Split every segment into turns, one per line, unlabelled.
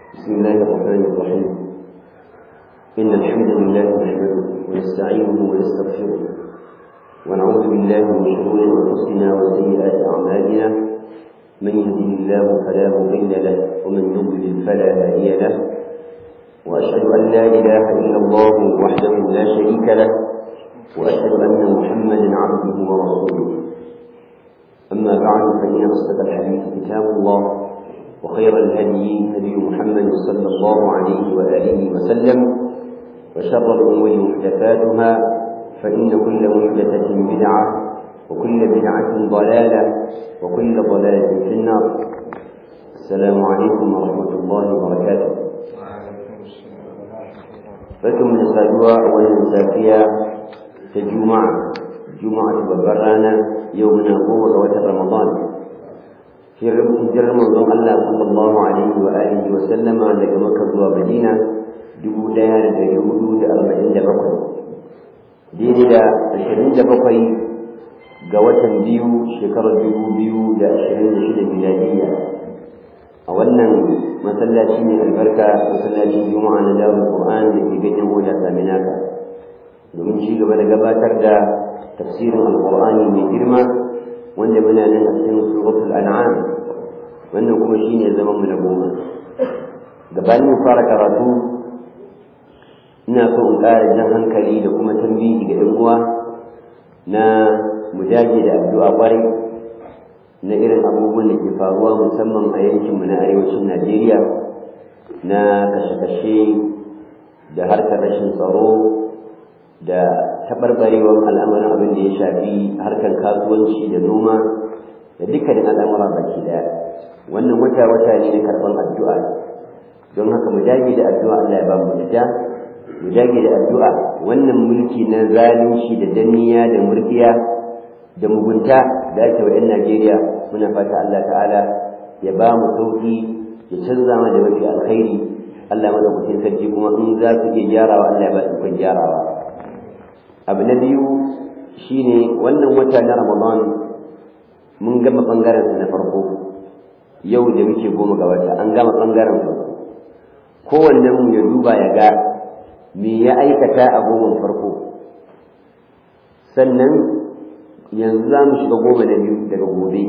بسم الله الرحمن الرحيم إن الحمد لله نحمده ونستعينه ونستغفره ونعوذ بالله من شرور أنفسنا وسيئات أعمالنا من يهده الله فلا مضل له ومن يضلل فلا هادي له وأشهد أن لا إله إلا الله وحده لا شريك له وأشهد أن محمدا عبده ورسوله أما بعد فإن أصدق الحديث كتاب الله وخير الهدي هدي محمد صلى الله عليه وآله وسلم وشر الأمور محدثاتها فإن كل محدثة بدعة وكل بدعة ضلالة وكل ضلالة في النار السلام عليكم ورحمة الله وبركاته فكم من سادوا أولا سافيا كجمعة جمعة ببرانا يومنا قوة وتر رمضان hijirar manzon Allah sallallahu alaihi wa alihi wa sallama daga Makka zuwa Madina dubu ɗaya da ɗari hudu da arba'in da bakwai daidai da ashirin da bakwai ga watan biyu shekarar dubu biyu da ashirin da shida miladiyya a wannan masallaci mai albarka masallacin juma'a na darul qur'an da ke ganyen hoda saminaka domin ci gaba da gabatar da tafsirin alqur'ani mai girma wanda muna nan a cikin suratul an'am wannan kuma shine zaman mu na goma gabanin fara karatu ina so in ƙara jan hankali da kuma tambihi ga ɗan uwa na mujaji da addu'a ƙwarai na irin abubuwan da ke faruwa musamman a yankinmu na arewacin Najeriya na kashe-kashe da harkar rashin tsaro da taɓarɓarewar al'amarin abin da ya shafi harkar kasuwanci da noma da dukkanin al'amura baki daya wannan wata wata ne na karɓar addu'a don haka mu dage da addu'a Allah ya ba mu ita mu dage da addu'a wannan mulki na zalunci da danniya da murkiya da mugunta da ake wa 'yan Najeriya muna fata Allah ta'ala ya ba mu sauki ya canza mana da mafi alkhairi Allah madaukakin sarki kuma in za su iya gyarawa Allah ya ba su ikon gyarawa abu na biyu shine wannan wata na ramadan mun gama ɓangaren na farko yau da muke goma ga wata an gama ɓangaren farko kowanne mu ya duba ya ga me ya aikata a goma farko sannan yanzu za mu shiga goma na biyu daga gobe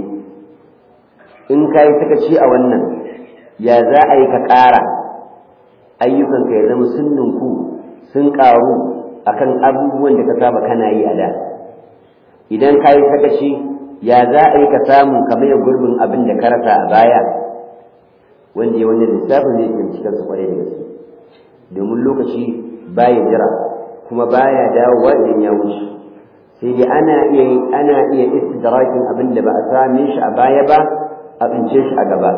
in ka yi sakaci a wannan ya za a yi ka ƙara ayyukanka ya zama sun ninku sun ƙaru akan abubuwan da ka saba kana yi a da idan ka yi sakaci ya za a yi ka samu ka maye gurbin abin da ka rasa a baya wanda ya wannan lissafin zai iya cikin su kwarai da gaske domin lokaci baya jira kuma baya dawowa idan ya wuce sai dai ana iya ana iya istidrakin abin da ba a same shi a baya ba a tsince shi a gaba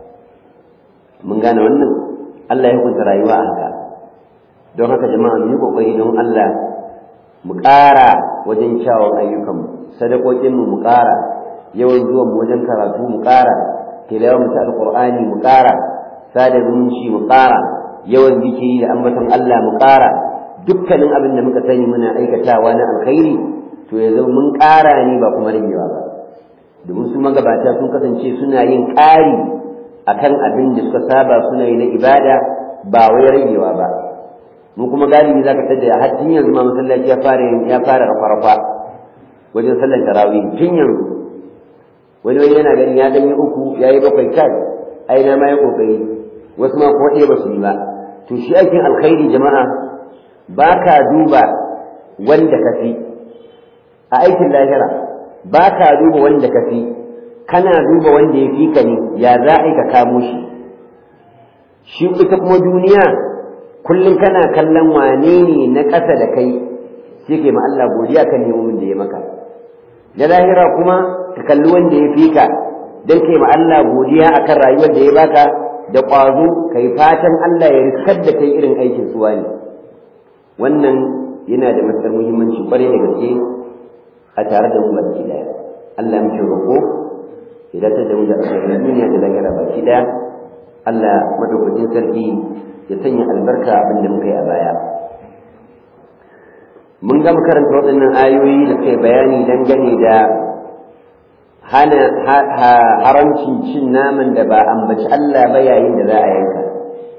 mun gane wannan Allah ya hukunta rayuwa a haka don haka jama'a mu yi kokari don Allah mu ƙara wajen kyawun ayyukanmu sadakokinmu mu ƙara yawan zuwan mu wajen karatu mu ƙara tilawar mu ta alƙur'ani mu ƙara sada zumunci mu ƙara yawan zikiri da ambaton Allah mu ƙara dukkanin abin da muka sani muna aikatawa na alkhairi to ya zama mun ƙara ne ba kuma ragewa ba domin su magabata sun kasance suna yin ƙari akan abin da suka saba suna yi na ibada ba wai ragewa ba mu kuma galibi zaka tada har tun yanzu ma masallaci ya fara ya fara rafa wajen sallar tarawih tun yanzu wani wani yana ganin ya dan yi uku ya yi bakwai kai ai na ma ya kokari wasu ma ko ɗaya ba su yi ba to shi aikin alkhairi jama'a ba ka duba wanda ka fi a aikin lahira ba ka duba wanda ka fi kana duba wanda ya fi ka ne ya za a yi ka kamo shi shi ita kuma duniya kullum kana kallon wane ne na ƙasa da kai sai kai ma Allah godiya kan nemomin da ya maka da lahira kuma ka kalli wanda ya fi ka don kai ma Allah godiya akan rayuwar da ya baka da ƙwazo kai fatan Allah ya riskar da kai irin aikin suwa ne wannan yana da matuƙar muhimmanci kwarai da gaske a tare da mu baki daya Allah muke roƙo idan ta da mu da alkhairin duniya da lahira baki daya Allah madaukakin sarki ya sanya albarka abin da muka yi a baya mun gama karanta waɗannan ayoyi da kai bayani dangane da hana haramcin cin naman da ba ambaci Allah ba yayin da za a yanka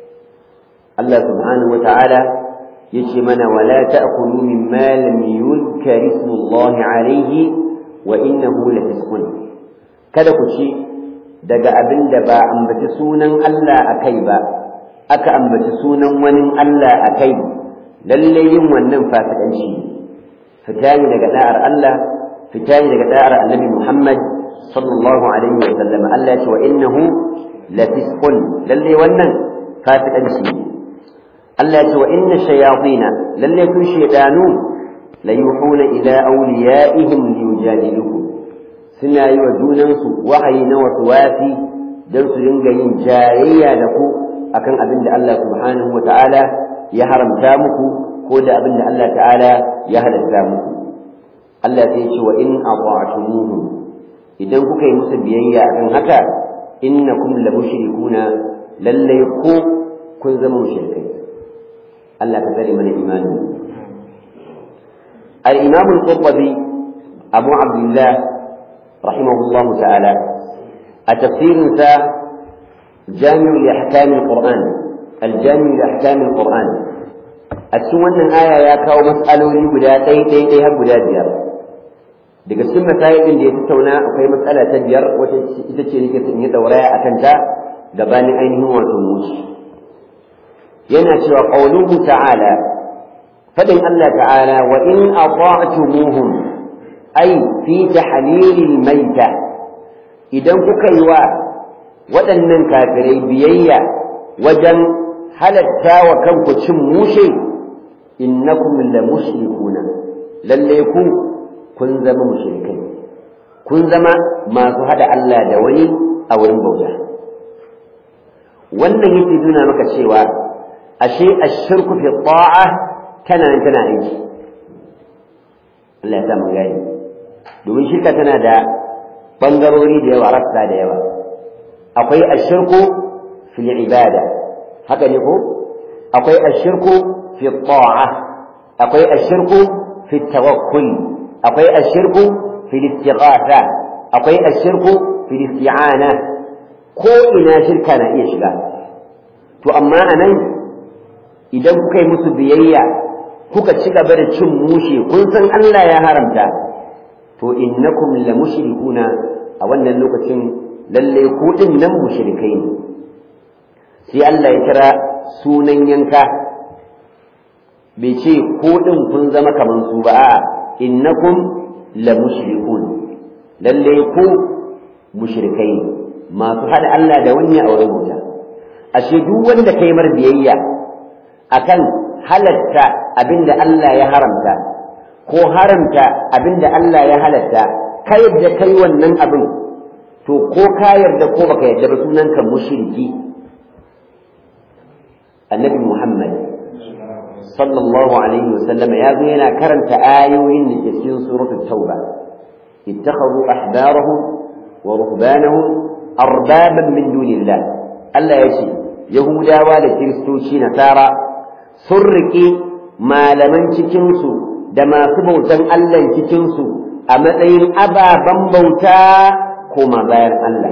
Allah subhanahu wata'ala yace mana wala ta'kulu mimma lam yuzkar ismullah alayhi wa innahu lafisqun kada ku ci daga abin da ba ambaci sunan Allah akai ba aka ambaci sunan wani Allah akai lalle yin wannan fasikanci fita ne daga da'ar Allah fita ne daga da'ar Annabi Muhammad sallallahu alaihi wa sallam Allah ya ce wa innahu lafisqun lalle wannan fasikanci ne Allah ya ce wa inna shayatina lalle su shaydanu la yuhuna ila awliyaihim liyujadilukum suna yi wa junansu wahayi na wasu wasi don su dinga yin jayayya da ku akan abin da Allah subhanahu wa ta'ala ya haramta muku ko da abin da Allah ta'ala ya halatta muku Allah sai ce wa in ata'tumuhum idan kuka yi musu biyayya akan haka innakum la mushrikuna lalle ko kun zama mushrikai Allah ka tsare mana imani al-imam al-qurtubi abu abdullah rahimahullah ta'ala a tafsirin sa jami' li ahkam al-quran al-jami' li ahkam al-quran a cikin wannan aya ya kawo mas'aloli guda ɗaya ɗaya ɗaya har guda biyar daga cikin masayin da ya tattauna akwai matsala ta biyar wata ita ce nake son yi dauraya a kanta gabanin ainihin wato musu yana cewa qauluhu ta'ala fadin Allah ta'ala wa in ata'tumuhum ay fi tahlilil maita idan kuka yi wa waɗannan kafirai biyayya wajen halatta wa kanku cin mushe innakum la mushrikuna lalle ku kun zama mushrikai kun zama masu hada Allah da wani a wurin bauta wannan yake nuna maka cewa ashe ashirku fi ta'a tana nan tana aiki Allah ya sa mun gani domin shirka tana da bangarori da yawa rassa da yawa akwai ashirku fil ibada haka ne ko akwai ashirku fi ta'a akwai ashirku fi tawakkul akwai ashirku fil istighatha akwai ashirku fil isti'ana ko ina shirka na iya shiga to amma anan idan kuka yi musu biyayya kuka ci gaba da cin mushe kun san Allah ya haramta to innakum la mushrikuna a wannan lokacin lalle ku din nan mushrikai ne sai Allah ya kira sunan yanka bai ce ko din kun zama kaman su ba a'a innakum la mushrikun lalle ku mushrikai masu hada Allah da wani a wurin wuta ashe duk wanda kai mar biyayya akan halatta abinda Allah ya haramta ko haramta abinda Allah ya halatta ka yadda kai wannan abin to ko ka yarda ko baka yarda ba sunanka mushriki annabi Muhammad sallallahu alaihi wasallam ya zo yana karanta ayoyin da ke cikin suratul tauba ittakhadhu ahbarahum wa ruhbanahum arbaban min dunillah Allah ya ce yahudawa da kiristoci nasara sun riƙe malaman cikinsu da masu bautan Allah cikinsu a matsayin ababen bauta koma bayan Allah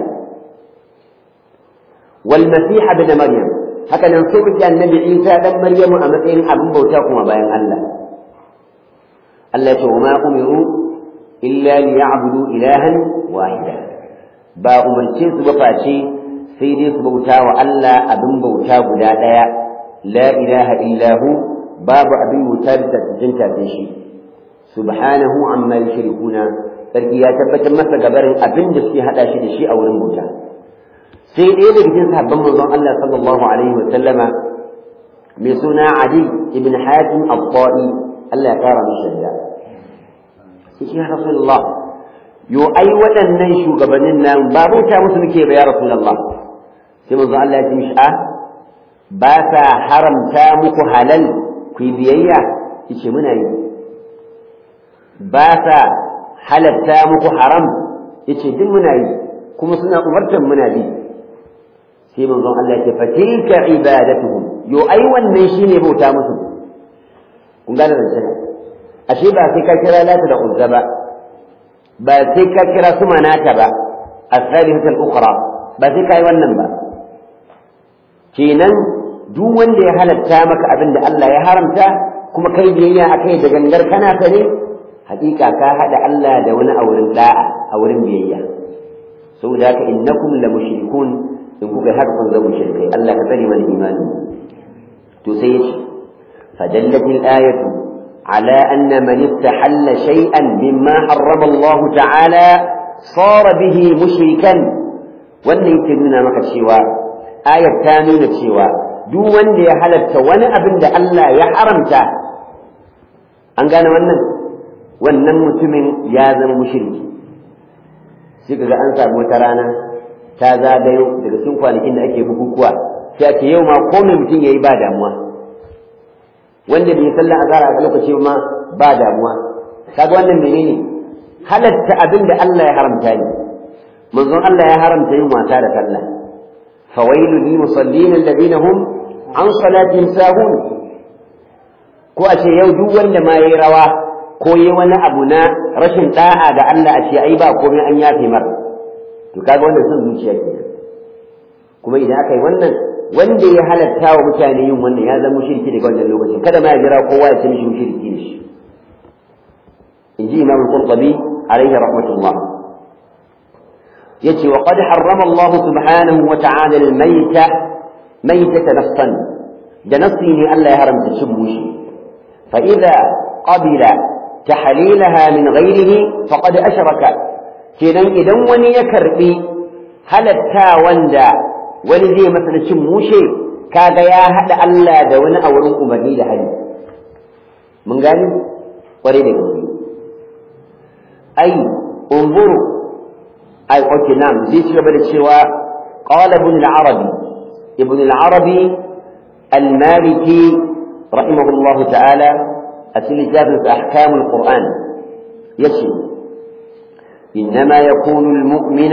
wal masiha bin maryam haka nan sun riƙe annabi Isa dan Maryamu a matsayin abin bauta kuma bayan Allah Allah ya ce wa ma umiru illa liya'budu ilahan wahida ba umarce su ba face sai dai su bauta wa Allah abin bauta guda ɗaya la ilaha illahu babu abin bauta da tattajin tafe shi subhanahu amma yushrikuna sarki ya tabbatar masa gabarin abin da suke hada shi da shi a wurin bauta sai ɗaya daga cikin sahabban manzon Allah sallallahu alaihi wa sallama mai suna Adi ibn Hatim al-Ta'i Allah ya kara mishi shadda sai ya Rasulullah yo ai waɗannan shugabannin nan ba bauta musu muke ba ya Rasulullah sai manzon Allah ya ce mishi a ba sa haramta muku halal ku yi biyayya yace muna yi ba sa halatta muku haram yace duk muna yi kuma suna umartan muna bi sai manzon Allah ya ce fatilka ibadatuhum yo ai wannan shine bauta musu kun gane zancen ashe ba sai ka kira lata da uzza ba ba sai ka kira su manata ba as-salihatu al-ukhra ba sai kai wannan ba kenan duk wanda ya halatta maka abin da Allah ya haramta kuma kai biyayya akai da gangar kana sane hakika ka hada Allah da wani a wurin da'a a wurin biyayya saboda haka innakum la mushrikun in kuka haka kun zama mushrikai Allah ka tsare mana imani to sai yace fadallat al-ayatu ala anna man istahalla shay'an mimma harrama Allah ta'ala sara bihi mushrikan wannan yake nuna maka cewa ayat ta nuna cewa duk wanda ya halatta wani abin da Allah ya haramta an gane wannan wannan mutumin ya zama mushriki sai kaga an samu wata rana ta zagayo daga cikin kwanakin da ake bukukuwa sai ake yau ma ko mai mutum yayi ba damuwa wanda bai sallah azhar a lokaci ma ba damuwa kaga wannan menene halatta abin da Allah ya haramta ne manzon Allah ya haramta yin wasa da sallah fawailul lil musallin alladhina hum an salatihim sahun ko a ce yau duk wanda ma yayi rawa ko yi wani abu na rashin da'a ga Allah a ce ai ba komai an yafe mar to kaga wannan son zuciya kenan kuma idan aka yi wannan wanda ya halatta wa mutane yin wannan ya zama mushriki daga wannan lokacin kada ma ya jira kowa ya ce mishi mushriki ne shi in ji imam al-qurtubi alaihi rahmatullah yace wa qad harrama Allah subhanahu wa ta'ala al-mayta maytata nafsan da nafsi ne Allah ya haramta cin mushi fa idza qabila tahlilaha min ghairihi faqad ashraka kenan idan wani ya karbi halatta wanda wani zai masa da cin mushe kaga ya hada Allah da wani a wurin umarni da hali mun gani kware da gaske ai unzuru ai okay nam zai ci gaba da cewa qala ibn al-arabi ibn al-arabi al-maliki rahimahullahu ta'ala a cikin littafin ahkam al-qur'an yace إنما يكون المؤمن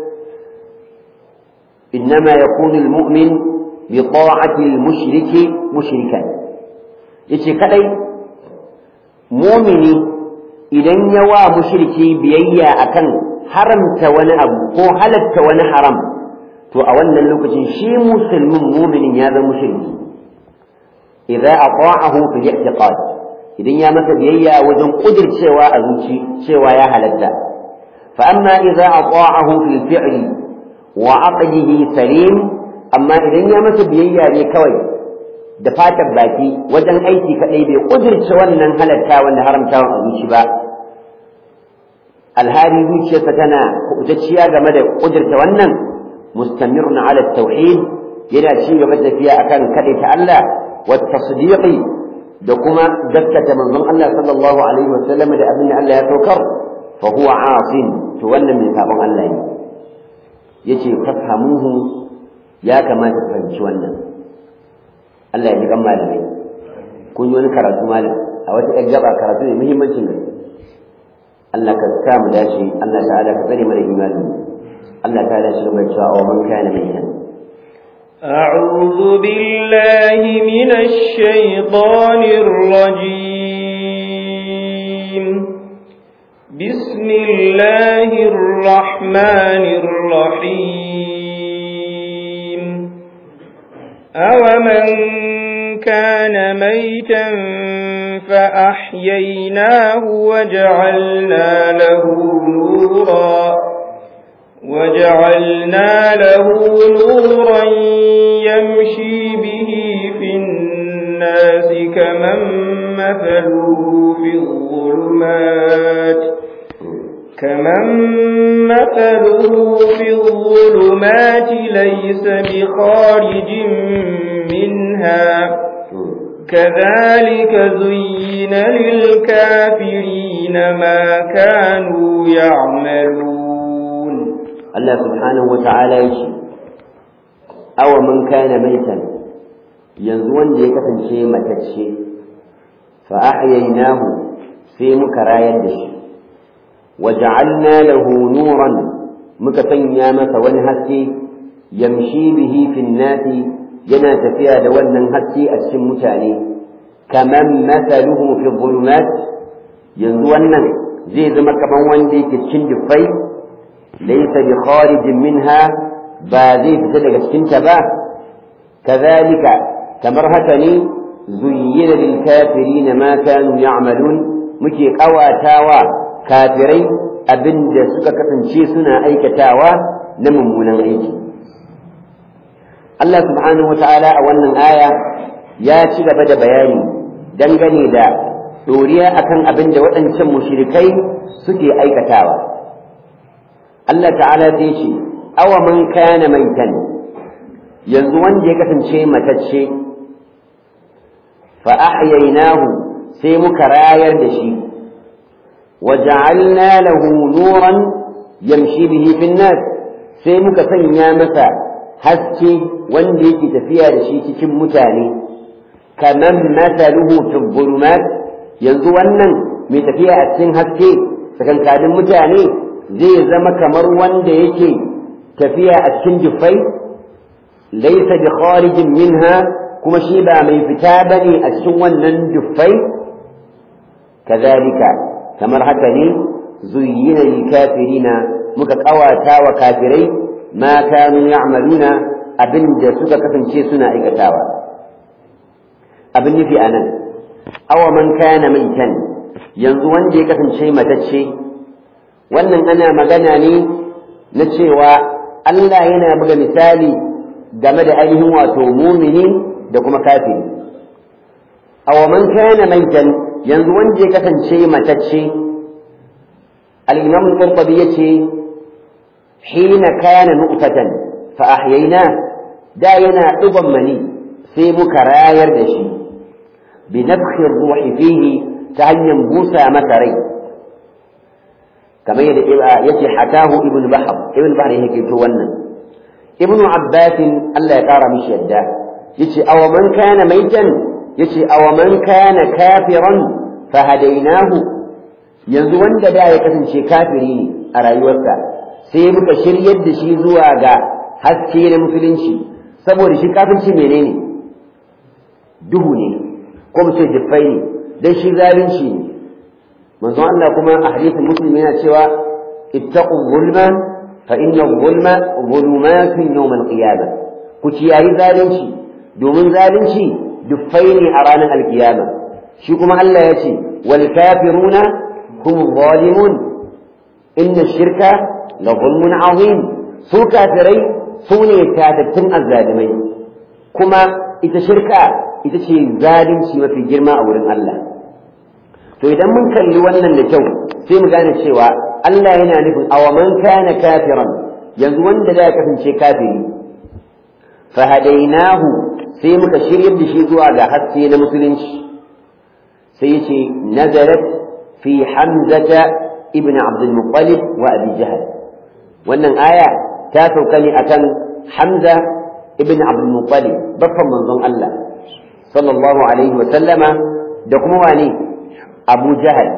إنما يكون المؤمن بطاعة المشرك مشركا yace kadai mumini idan ya wa mushriki biyayya akan haramta wani abu ko halatta wani haram to a wannan lokacin shi musulmin muminin ya zama mushriki idza ata'ahu fi i'tiqad idan ya masa biyayya wajen kudircewa a zuci cewa ya halatta فأما إذا أطاعه في الفعل وعقده سليم أما إذا يمس بيئة لكوي دفات باكي وجن أيتي كأيدي قدر شوانا هلتا وانا هرمتا وانا ba. alhali zuciyarsa tana kubutacciya game da ƙudurta wannan mustamirun ala tauhid yana ci gaba da tafiya akan kaɗaita Allah wa tasdiqi da kuma gaskata manzon Allah sallallahu alaihi wasallam da abin da Allah ya saukar fa huwa asin to wannan mai sabon Allah ne yace fahamuhu ya kamata ku fahimci wannan Allah ya ji kan malamai kun yi wani karatu malam a wata ɗan gaba karatu ne muhimmancin gaske Allah ka sa mu dace Allah ta'ala ka tsare mana imani Allah ta dace da cewa wa man kana mayyan
أعوذ بالله من الشيطان الرجيم بسم الله الرحمن الرحيم أومن كان ميتا فأحييناه وجعلنا له نورا وجعلنا له نورا يمشي به في الناس كمن مثله في الظلمات كمن مثله في الظلمات ليس بخارج منها كذلك زين للكافرين ما كانوا يعملون
الله سبحانه وتعالى يشي أو من كان ميتا ينزون دي كفنشي متتشي فأحييناه في مكرايا دشي وجعلنا له نورا مكتنيا مس ونهسي يمشي به في الناس yana tafiya da wannan haske a cikin mutane kaman masaluhu fi dhulumat yanzu wannan zai zama kaman wanda yake cikin dufai laysa bi kharijin minha ba zai fita daga cikin ta ba kazalika kamar haka ne zuyyina lil kafirin ma kanu ya'malun muke kawatawa kafirai abinda suka kasance suna aikatawa na mummunan aiki Allah subhanahu wata'ala a wannan aya ya ci gaba da bayani dangane da doriya akan abin da waɗancan mushrikai suke aikatawa Allah ta'ala zai ce awa man kana maitan yanzu wanda ya kasance matacce fa ahyaynahu sai muka rayar da shi wa ja'alna lahu nuran yamshi bihi fin nas sai muka sanya masa haske wanda yake tafiya da shi cikin mutane kaman masaluhu fi dhulumat yanzu wannan mai tafiya a cikin haske tsakankanin mutane zai zama kamar wanda yake tafiya a cikin jufai laisa bi kharijin minha kuma shi ba mai fita bane a cikin wannan jufai kazalika kamar haka ne zuyyina lil kafirina muka kawata wa kafirai ma kanu ya'maluna abinda suka kasance suna aikatawa abin nufi anan awa man kana maitan yanzu wanda ya kasance matacce wannan ana magana ne na cewa Allah yana buga misali game da ainihin wato mumini da kuma kafiri awa man kana maitan yanzu wanda ya kasance matacce al-imam al-qurtubi yace hina kana nu'fatan fa ahyayna da yana duban mani sai muka rayar da shi bi nafkhi ruhi fihi ta hanyar busa masa rai kamar yadda yace hatahu ibn bahr ibn bahr yake to wannan ibn abbas Allah ya kara mishi yadda yace aw man kana maitan yace aw man kana kafiran fa hadainahu yanzu wanda da ya kasance kafiri ne a rayuwarsa sai muka shiryar da shi zuwa ga haske na musulunci saboda shi kafirci menene duhu ne ko mu ce jiffai ne dan shi zalunci ne manzon Allah kuma a hadisin muslim yana cewa ittaqu zulma fa inna zulma zulumatun yawm al-qiyamah ku ciyayi zalunci domin zalunci duffai ne a ranar alkiyama shi kuma Allah ya ce wal kafiruna hum zalimun inna shirka la zulmun azim su kafirai su ne tatattun azzalimai kuma ita shirka ita ce zalunci mafi girma a wurin Allah to idan mun kalli wannan da kyau sai mu gane cewa Allah yana nufin awaman kana kafiran yanzu wanda da ya kasance kafiri fa hadainahu sai muka shiryar da shi zuwa ga haske na musulunci sai yace nazarat fi hamzata ibn abd al-muttalib wa abi jahl wannan aya ta sauka ne akan hamza ibn abd al-muttalib baffan manzon Allah sallallahu alaihi wa sallama da kuma wane أبو جهل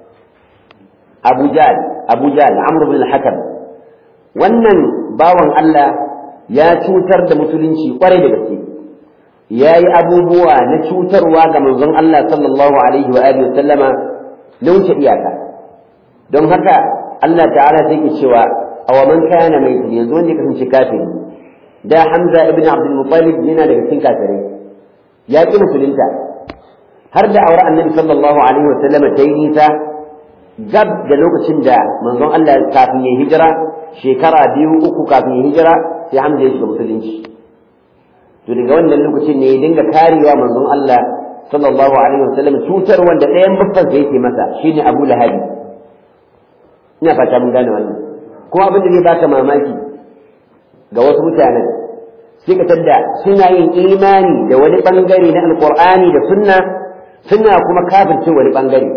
أبو جهل أبو جهل عمرو بن الحكم wannan bawan Allah ya cutar da musulunci kwarai da gaske ya yi abubuwa na cutarwa ga manzon Allah sallallahu alaihi wa alihi sallama na wuce iyaka don haka Allah ta'ala sai ke cewa aw man kana mai yanzu wanda ya kasance kafiri da Hamza ibn Abdul Muttalib yana daga cikin kafirai ya ki musulunta har da aure annabi sallallahu alaihi wa sallama ta yi nisa gab da lokacin da manzon Allah kafin ya hijira shekara biyu uku kafin ya hijira sai Hamza ya shiga musulunci to daga wannan lokacin ne ya dinga karewa manzon Allah sallallahu alaihi wa sallam cutar wanda ɗayan babban da yake masa shine Abu Lahab ina fata mun gane wannan kuma abin da zai baka mamaki ga wasu mutanen sai ka tadda suna yin imani da wani bangare na alqur'ani da sunna suna kuma kafirce wani bangare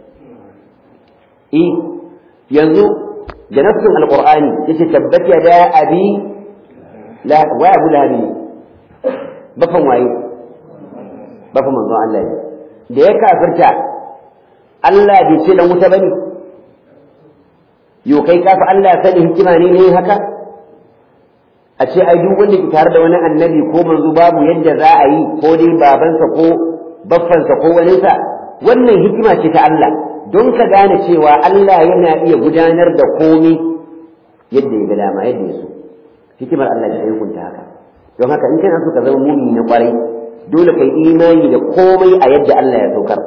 eh yanzu da nassin alqur'ani yace tabbat ya da abi la wa abu lahabi bafan waye bafan manzon Allah ne da ya kafirta Allah bai ce dan wuta bane yo kai kafa Allah sani hikima ne ne haka a ce ai duk wanda ke tare da wani annabi ko manzo babu yadda za a yi ko dai babansa ko baffansa ko waninsa wannan hikima ce ta Allah don ka gane cewa Allah yana iya gudanar da komai yadda ya ga dama yadda ya so hikimar Allah ce hukunta haka don haka in kana so ka zama mumini na kwarai dole kai imani da komai a yadda Allah ya saukar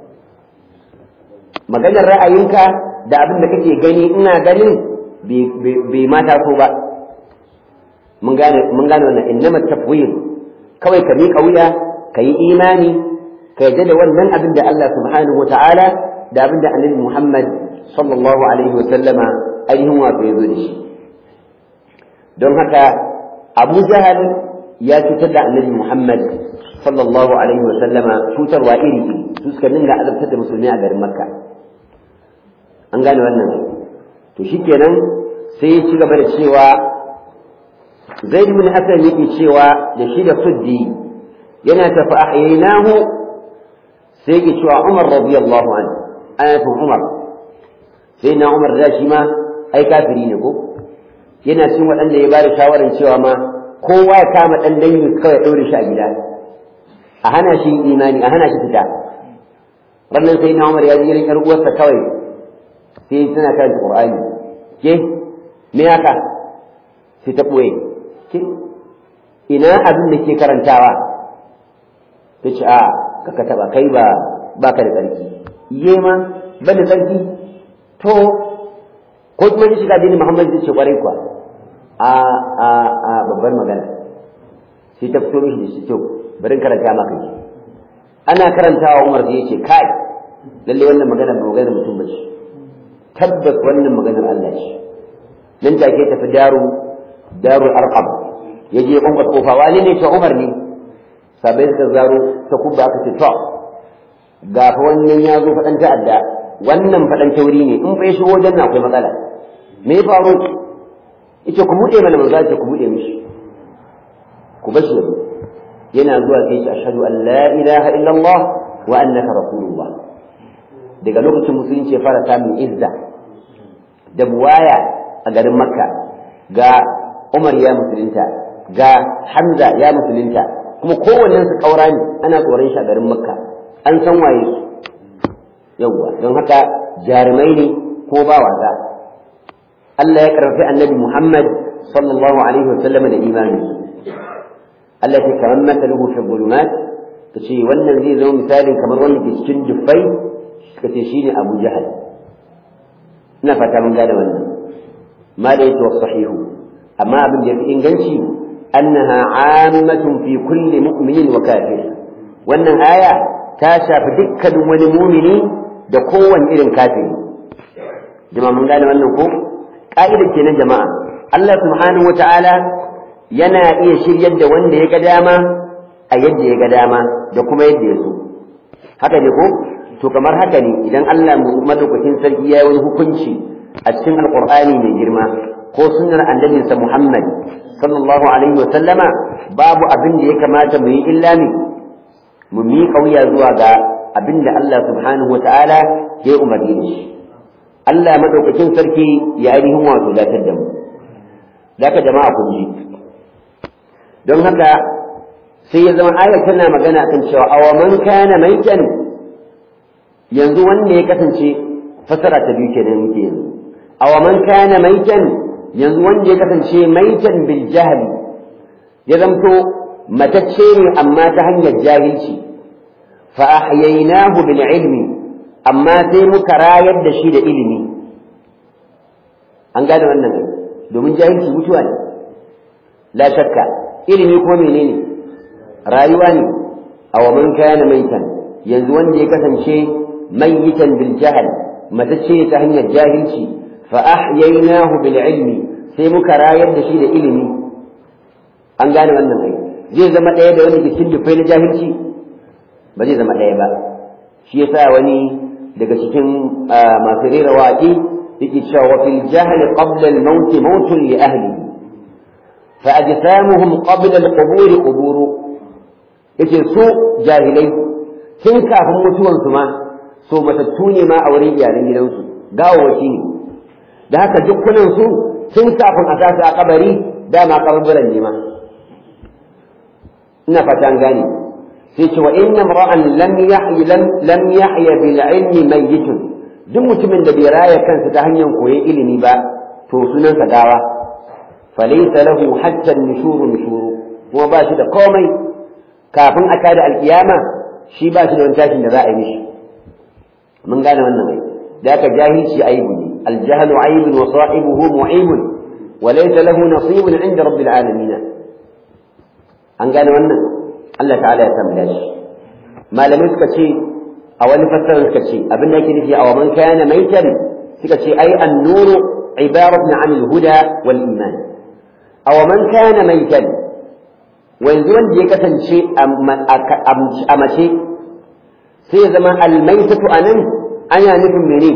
maganar ra'ayinka da abin da kake gani ina ganin bai mata so ba mun gane mun gane wannan innama tafwid kawai ka miƙa wuya ka yi imani ka yadda da wannan abin da Allah subhanahu wata'ala da abin da annabi Muhammad sallallahu alaihi wa sallama ainihin wato ya zo da shi don haka Abu Jahal ya cutar da annabi Muhammad sallallahu alaihi wa sallama cutarwa iri iri su suka dinga azabtar da musulmi a garin Makka an gane wannan to shikenan sai ya ci gaba da cewa Zaid bin Hasan yake cewa da shi da Suddi yana tafi ahyaynahu sai yake cewa Umar radiyallahu anhu ayatu Umar sai na Umar da shi ma ai kafiri ne ko yana cin waɗanda ya bada shawarar cewa ma kowa ya kama ɗan dangi kawai ɗaure shi a gida a hana shi imani a hana shi fita wannan sai na Umar ya ji irin ƴar uwarsa kawai sai tana karanta Qur'ani ke me haka sai ta ɓoye ke ina abin da ke karantawa ta ce a kaka taɓa kai ba ba ka da tsarki iye ma ban da tsarki to ko kuma ni shiga dini Muhammad zai ce kwarai kuwa a a a babbar magana sai ta fito mishi da shi to bari karanta maka ji ana karantawa Umar sai yace kai lalle wannan magana ba magana mutum bace tabbas wannan maganar Allah ce nan take tafi daru darul arqam yaje ya kwankwasa kofa wani ne ta Umar ne sabai suka zaro ta kubba aka ce to ga fa wannan ya zo faɗan ta'adda wannan faɗan tauri ne in fa ya shigo wajen akwai matsala me ya faru ita ku buɗe mana manzo ce ku buɗe mishi ku bashi yazo yana zuwa sai ce ashhadu an la ilaha illallah wa annaka rasulullah daga lokacin musulunci ya fara samun izza da buwaya a garin makka ga umar ya musulunta ga hamza ya musulunta kuma kowannen su kaura ne ana tsoron shi a garin makka an san waye su yawwa don haka jarumai ne ko ba wasa Allah ya karfafi annabi Muhammad sallallahu alaihi wasallam da imani Allah ya kamar masaluhu fi dhulumat kace wannan zai zama misalin kamar wanda ke cikin dufai kace shine Abu Jahal ina fata mun gane wannan ma da yake sahihu amma abin da yafi inganci annaha ammatun fi kulli mu'minin wa kafir wannan aya ta shafi dukkanin wani mumini da kowane irin kafiri jama'a mun gane wannan ko ka'idar kenan jama'a Allah subhanahu wata'ala yana iya shiryar da wanda ya ga dama a yadda ya ga dama da kuma yadda ya so haka ne ko to kamar haka ne idan Allah madaukakin sarki ya yi wani hukunci a cikin alqur'ani mai girma ko sunnar annabinsa Muhammad sallallahu alaihi wa sallama babu abin da ya kamata mu yi illa ne mu miƙa wuya zuwa ga abin da Allah subhanahu wa ta'ala ya umarni da shi Allah madaukakin sarki ya ainihin wato datar da mu daga jama'a kun ji don haka sai ya zama ayar tana magana kan cewa awaman kana maitan yanzu wanda ya kasance fasara ta biyu kenan muke yanzu awaman kana maitan yanzu wanda ya kasance maitan bil jahli ya zamto matacce ne amma ta hanyar jahilci fa ahyaynahu bil ilmi amma sai muka rayar da shi da ilimi an gane wannan ne domin jahilci mutuwa ne la shakka ilimi kuma menene rayuwa ne aw man kana maitan yanzu wanda ya kasance mayyitan bil jahl matacce ta hanyar jahilci fa ahyaynahu bil ilmi sai muka rayar da shi da ilimi an gane wannan ai zai zama ɗaya da wani cikin dufai na jahilci ba zai zama ɗaya ba shi yasa wani daga cikin masu rera waƙi yake cewa wa fil jahl qabla al maut maut li ahli fa ajsamuhum qabla al qubur qubur yace su jahilai tun kafin mutuwan su ma so matattu ne ma a wurin iyalan gidansu gawawaki ne da haka dukkanin su tun kafin a sa a kabari dama kaburburan ne ma ina fata an gane sai ce wa inna mar'an lam yahyi lam yahya bil ilmi mayyitun duk mutumin da bai raya kansa ta hanyar koyon ilimi ba to sunansa gawa falaysa lahu hatta nushuru nushuru kuma ba shi da komai kafin a tada alkiyama shi ba shi da wani tashin da za a yi mishi mun gane wannan ai da aka jahilci aibu ne aljahlu aibun wa sahibuhu mu'ibun wa laysa lahu nasibun inda rabbil alamin an gane wannan Allah ta'ala ya tambaya shi malamai suka ce a wani fassara suka ce abin da yake nufi a man kana maitan suka ce ai an-nuru ibaratun 'anil huda wal iman aw man kana maitan wanzu wanda ya kasance a mace sai ya zama almaitatu anan ana nufin mene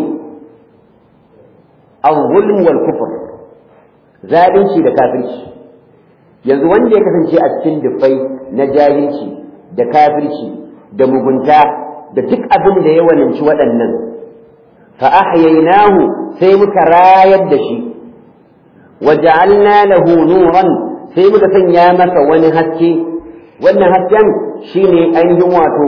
al-zulm wal kufr zalunci da kafirci yanzu wanda ya kasance a cikin dufai na jahilci da kafirci da mugunta da duk abin da ya walinci waɗannan fa ahyaynahu sai muka rayar da shi wa ja'alna lahu nuran sai muka sanya masa wani haske wannan hasken shine ainihin wato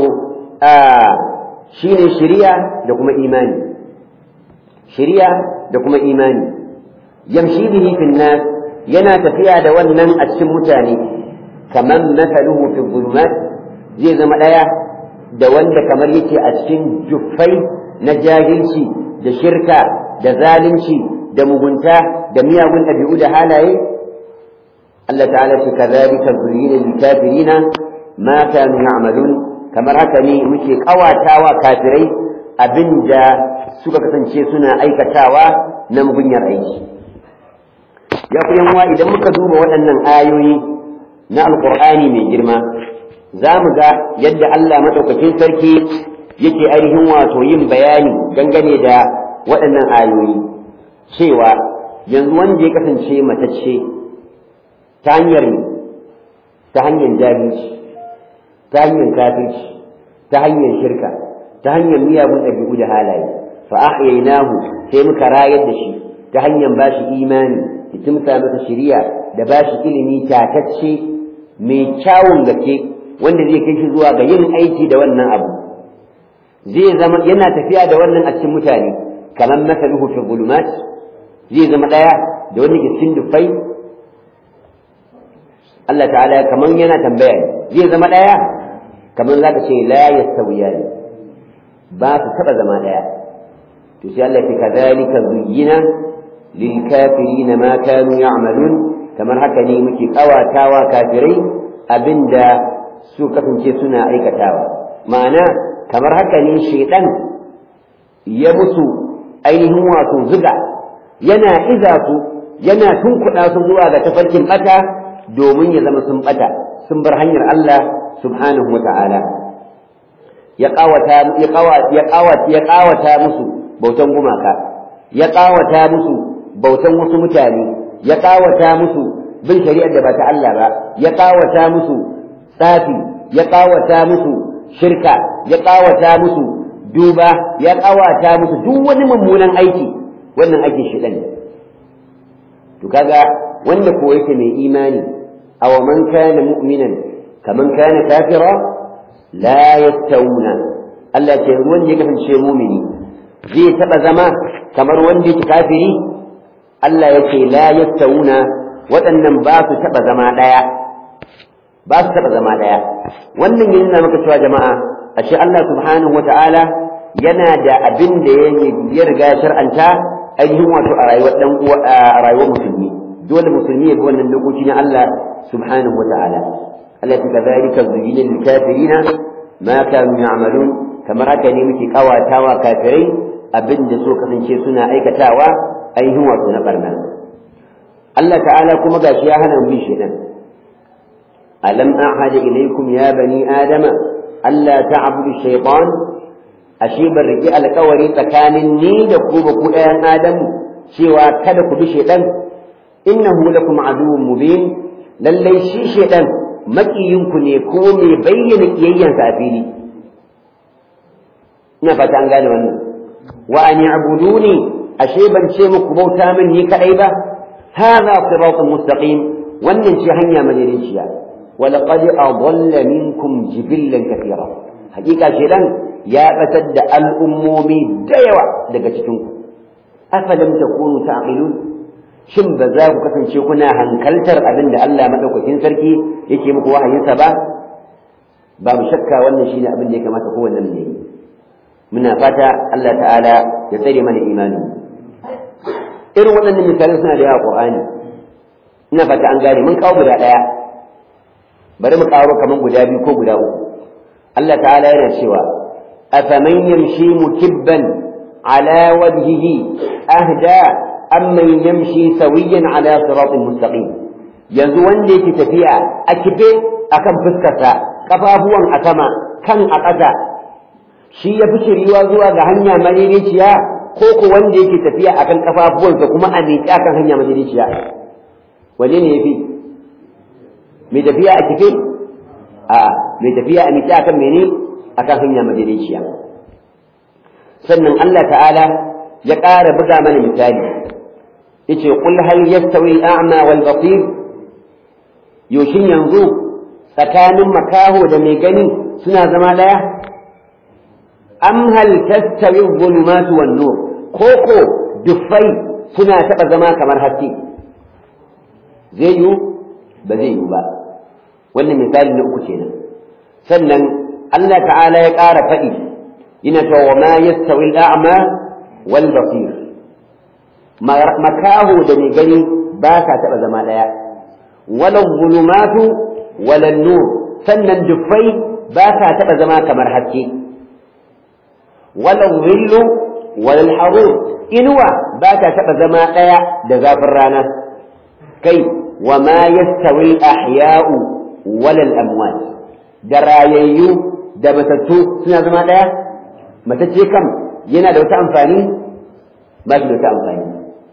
shine shiriya da kuma imani shiriya da kuma imani yamshi bihi fil nas yana tafiya da wannan a cikin mutane kaman mathaluhu fi dhulumat zai zama daya da wanda kamar yake a cikin juffai na jahilci da shirka da zalunci da mugunta da miyagun ɗabi'u da halaye Allah ta'ala ce kadhalika zuyyina lil kafirina ma kanu ya'malun kamar haka ne muke kawatawa kafirai abinda suka kasance suna aikatawa na mugunyar aiki ya ku yanwa idan muka duba waɗannan ayoyi na alkur'ani mai girma za mu ga yadda Allah maɗaukakin sarki yake ainihin wato yin bayani dangane da waɗannan ayoyi cewa yanzu wanda ya kasance matacce ta hanyar ta hanyar jahilci ta hanyar kafirci ta hanyar shirka ta hanyar miyagun ɗabi'u da halaye fa ahyaynahu sai muka rayar da shi ta hanyar bashi imani da kimsa masa shiriya da bashi ilimi tatacce mai kyawun gaske wanda zai kai shi zuwa ga yin aiki da wannan abu zai zama yana tafiya da wannan a cikin mutane kamar masaluhu fi zulumat zai zama daya da wani ke cikin dufai Allah ta'ala kamar yana tambaya zai zama daya kamar zaka ce la yastawiyan ba su taba zama daya to sai Allah ya kadhalika zuyyina lil kafirin ma kanu ya'malun kamar haka ne muke kawatawa kafirai abinda su kasance suna aikatawa ma'ana kamar haka ne shaidan ya musu ainihin wato zuga yana iza su yana tunkuɗa su zuwa ga tafarkin ɓata domin ya zama sun ɓata sun bar hanyar Allah subhanahu wa ta'ala ya ƙawata ya ƙawata musu bautan gumaka ya ƙawata musu bautan wasu mutane ya ƙawata musu bin shari'ar da ba ta Allah ba ya ƙawata musu tsafi ya ƙawata musu shirka ya ƙawata musu duba ya ƙawata musu duk wani mummunan aiki wannan ake shi ɗan to kaga wanda ko yake mai imani aw man kana mu'minan kaman kana kafira la yastawuna Allah ce wanda ya kasance mumini zai taɓa zama kamar wanda yake kafiri Allah yake la yastawuna waɗannan ba su taɓa zama ɗaya ba su taɓa zama ɗaya wannan ya nuna maka cewa jama'a ashe Allah subhanahu wata'ala yana da abin da ya riga ya shar'anta ainihin wato a rayuwar dan uwa a rayuwar musulmi dole musulmi ya bi wannan dokoki na Allah subhanahu wata'ala Allah ta kazalika zuyyina lil kafirina ma kanu ya'malun kamar haka ne muke kawatawa kafirai abin da so kasance suna aikatawa ainihin wato na barna Allah ta'ala kuma gashi ya hana mu shedan alam a'hada ilaykum ya bani adama alla ta'budu shaytan ashe ban riki alƙawari tsakanin ni da ku ba ku ɗayan adamu cewa kada ku bi shedan innahu lakum aduwwun mubin lallai shi shedan makiyinku ne ko mai bayyana kiyayyansa a fili ina fata an gane wannan wa an ya'buduni ashe ban ce muku bauta min ni kadai ba hadha siratun mustaqim wannan ce hanya madaidaiciya wa laqad adalla minkum jibillan kathira hakika shedan ya batar da al'ummomi da yawa daga cikin ku afalam takunu ta'qilun shin ba za ku kasance kuna hankaltar abin da Allah madaukakin sarki yake muku wahayinsa ba babu shakka wannan shine abin da ya kamata kowanne mu yi muna fata Allah ta'ala ya tsare mana imani irin waɗannan misalai suna da yawa Qur'ani ina fata an gane mun kawo guda ɗaya bari mu kawo kaman guda biyu ko guda uku Allah ta'ala yana cewa afaman yamshi mukibban ala wajhihi ahda amman yamshi sawiyan ala siratin mustaqim yanzu wanda yake tafiya a kife akan fuskarsa kafafuwan a sama kan a ƙasa shi ya fi shiriwa zuwa ga hanya madaidaiciya ko ko wanda yake tafiya akan kafafuwansa kuma a miƙe akan hanya madaidaiciya wanne ne yafi mai tafiya a kife a mai tafiya a miƙe akan mene akan hanya madaidaiciya sannan Allah ta'ala ya ƙara buga mana misali yace qul hal yastawi al-a'ma wal basir yoshin yanzu tsakanin makaho da mai gani suna zama daya am hal tastawi adh-dhulumatu wan nur koko dufai suna taba zama kamar haske zai yiwu ba zai yiwu ba wannan misali na uku kenan sannan Allah ta'ala ya ƙara faɗi yana cewa wa ma yastawi al-a'ma wal basir makaho da mai gani ba sa taɓa zama ɗaya walan zulumatu walan nur sannan dufai ba sa taɓa zama kamar haske walan zillu walan harur inuwa ba ta taɓa zama ɗaya da zafin rana kai wa ma yastawi ahya'u walal amwat da rayayyu da matattu suna zama ɗaya matacce kam yana da wata amfani ba shi da wata amfani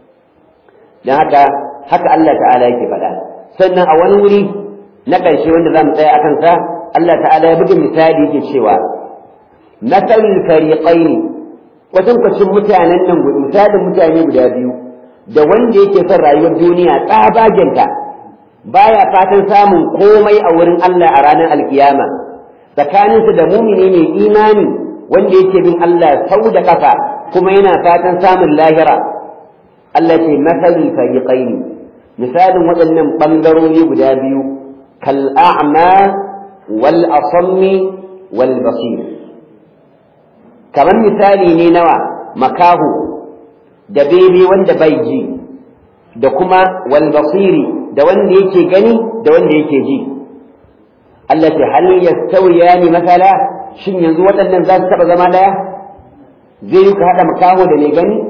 don haka haka Allah ta'ala yake faɗa sannan a wani wuri na ƙarshe wanda za mu tsaya a kansa Allah ta'ala ya buga misali yake cewa masalul fariqaini kwatankwacin mutanen nan misalin mutane guda biyu da wanda yake son rayuwar duniya tsabagenta baya fatan samun komai a wurin Allah a ranar alkiyama tsakaninsa da mumini mai imani wanda yake bin Allah sau da kafa kuma yana fatan samun lahira Allah ce masalul fariqaini misalin waɗannan ɓangarori guda biyu kal a'ma wal asammi wal basir kamar misali ne nawa makahu da bebe wanda bai ji da kuma wal basiri da wanda yake gani da wanda yake ji Allah ce hal yastawiyani masala shin yanzu waɗannan za su taɓa zama ɗaya zai yi ka haɗa makaho da mai gani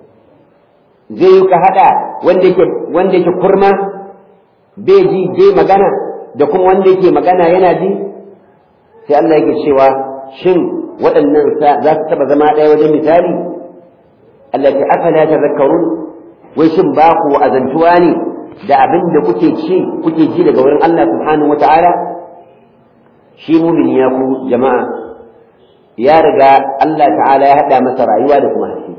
zai yi ka haɗa wanda yake wanda yake kurma bai ji bai magana da kuma wanda yake magana yana ji sai Allah yake cewa shin waɗannan za su taɓa zama ɗaya wajen misali Allah ta afala tazakkarun wai shin ba ku azantuwa ne da abin da kuke ci kuke ji daga wurin Allah subhanahu wata'ala shi mumini ya ku jama'a ya riga Allah ta'ala ya haɗa masa rayuwa da kuma haske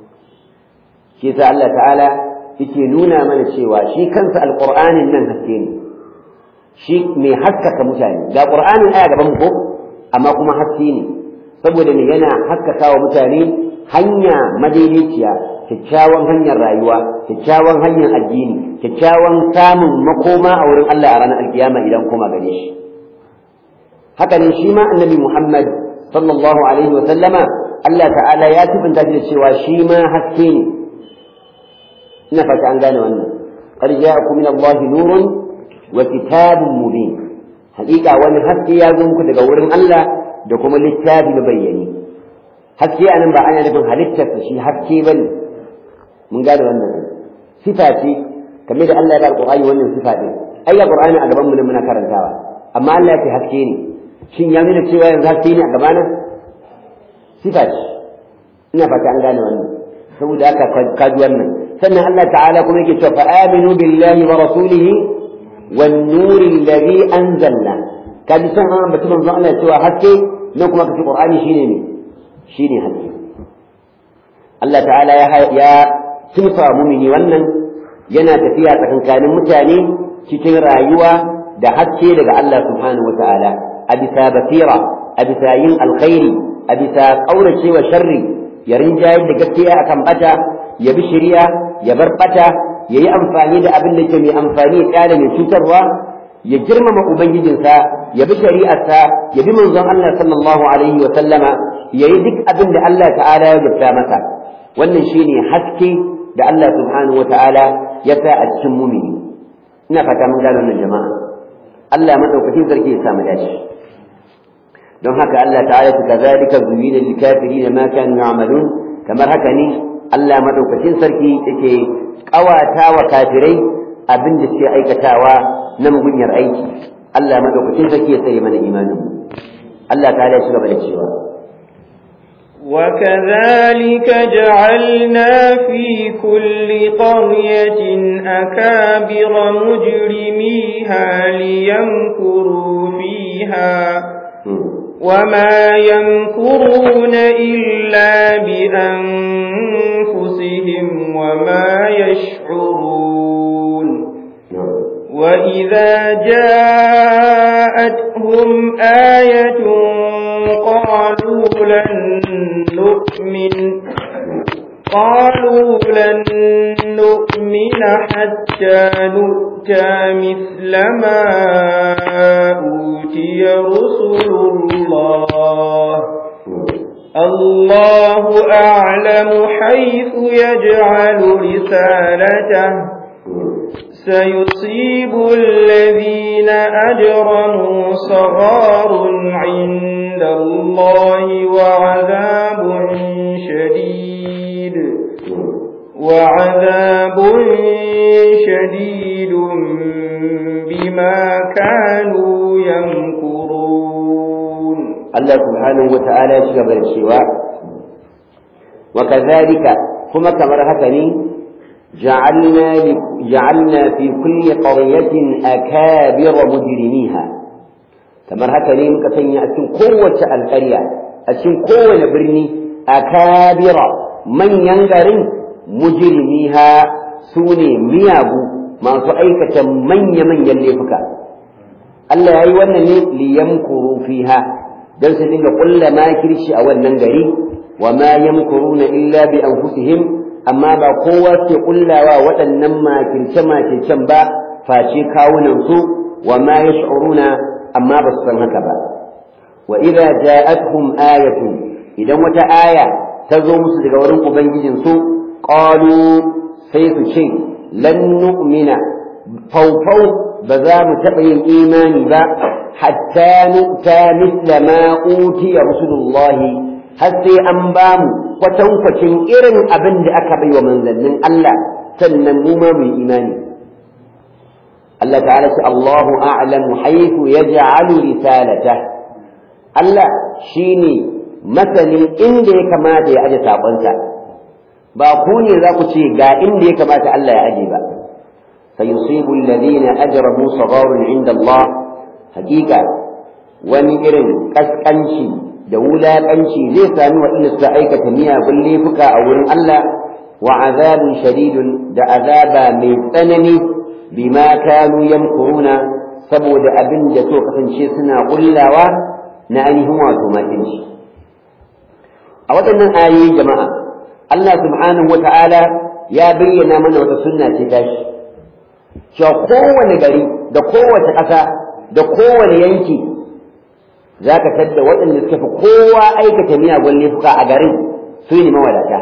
shi yasa Allah ta'ala yake nuna mana cewa shi kansa alqur'anin nan haske ne shi mai haskaka mutane ga qur'anin aya gaban mu ko amma kuma haske ne saboda me yana haskaka wa mutane hanya madaidaiciya kyakkyawan hanyar rayuwa kyakkyawan hanyar addini kyakkyawan samun makoma a wurin Allah a ranar alkiyama idan koma gare shi haka ne shi ma annabi Muhammad sallallahu alaihi wa sallama Allah ta'ala ya tubunta da cewa shi ma haske ne ina fata an gane wannan qad ja'akum min Allah nurun wa kitabun mubin hakika wani haske ya zo muku daga wurin Allah da kuma littafi na bayyane haske anan ba ana nufin halittarsa shi haske bane mun gane wannan sifa ce kamar da Allah ya ba alqur'ani wannan sifa din ai alqur'ani a gaban mu ne muna karantawa amma Allah ya ce haske ne shin ya nuna cewa yanzu haske ne a gabana sifa ce ina fata an gane wannan saboda haka kaji wannan sannan Allah ta'ala kuma yake cewa fa aminu billahi wa rasulihi wan nuri alladhi anzalna kaji san an batu manzo Allah cewa haske nan kuma kace qur'ani shine ne shine haske Allah ta'ala ya ya sifa mumini wannan yana tafiya tsakankanin mutane cikin rayuwa da haske daga Allah subhanahu wata'ala a bisa basira a bisa yin alkhairi a bisa ƙauracewa sharri ya rinjayar da gaskiya akan bata ya bi shari'a ya bar bata ya yi amfani da abin da ke mai amfani ya kyale mai cutarwa ya girmama ubangijinsa ya bi shari'arsa ya bi manzon Allah sallallahu alaihi wa sallama ya yi duk abin da Allah ta'ala ya gifta masa wannan shine haske da Allah subhanahu wa ta'ala ya sa a cikin mumini ina fata mun gano wannan jama'a Allah madaukakin sarki ya samu dace don haka Allah ta'ala ta kazalika zuyina lil kafirin ma kanu ya'malun kamar haka ne Allah madaukakin sarki yake kawata wa kafirai abin da suke aikatawa na mugunyar aiki Allah madaukakin sarki ya tsare mana imanin mu Allah ta'ala ya shiga da cewa
وكذلك جعلنا في كل قرية أكابر مجرميها ليمكروا فيها وما يمكرون إلا بأنفسهم وما يشعرون وإذا جاءتهم آية قالوا لن نؤمن قالوا لن نؤمن حتى نؤتى مثل ما أوتي رسل الله الله أعلم حيث يجعل رسالته سيصيب الذين أجرموا صغار عند الله وعذاب شديد وعذاب شديد بما كانوا يمكرون
الله سبحانه وتعالى شغل الشواء وكذلك كما كما هكذا جعلنا جعلنا في كل قرية أكابر مجرميها kamar haka ne muka sanya a cikin kowace alƙarya a cikin kowane birni akabira manyan garin mujrimiha su ne miyagu masu aikata manya-manyan laifuka Allah ya yi wannan ne liyamkuru fiha don su dinga ƙulla makirci a wannan gari wa ma yamkuruna illa bi anfusihim amma ba kowa ke kullawa waɗannan makirce-makircen ba face kawunansu wa ma yash'uruna amma ba su san haka ba wa idza ja'atuhum ayatun idan wata aya ta zo musu daga wurin ubangijin su qalu sai su ce lan nu'mina faufau ba za mu taɓa yin imani ba hatta nu'ta misla ma utiya rusulullahi har sai an ba mu kwatankwacin irin abin da aka bai wa manzannin Allah sannan mu ma mu imani Allah ta'ala ce Allahu a'lamu haythu yaj'alu risalata Allah shine masanin inda ya kamata ya aje sakonsa ba ku ne za ku ce ga inda ya kamata Allah ya aje ba sayusibu alladhina ajramu sagharun inda Allah hakika wani irin kaskanci da wulaƙanci zai sami waɗanda suka aikata miyagun laifuka a wurin Allah wa azabun shadidun da azaba mai tsanani bima kanu yamkuruna saboda abin da so kasance suna kullawa na ainihin wato makinci a waɗannan ayoyi jama'a Allah subhanahu wa ta'ala ya bayyana mana wata sunna ce tashi cewa kowane gari da kowace ƙasa da kowane yanki za ka tadda waɗanda suka fi kowa aikata miyagun laifuka a garin su ne mawadata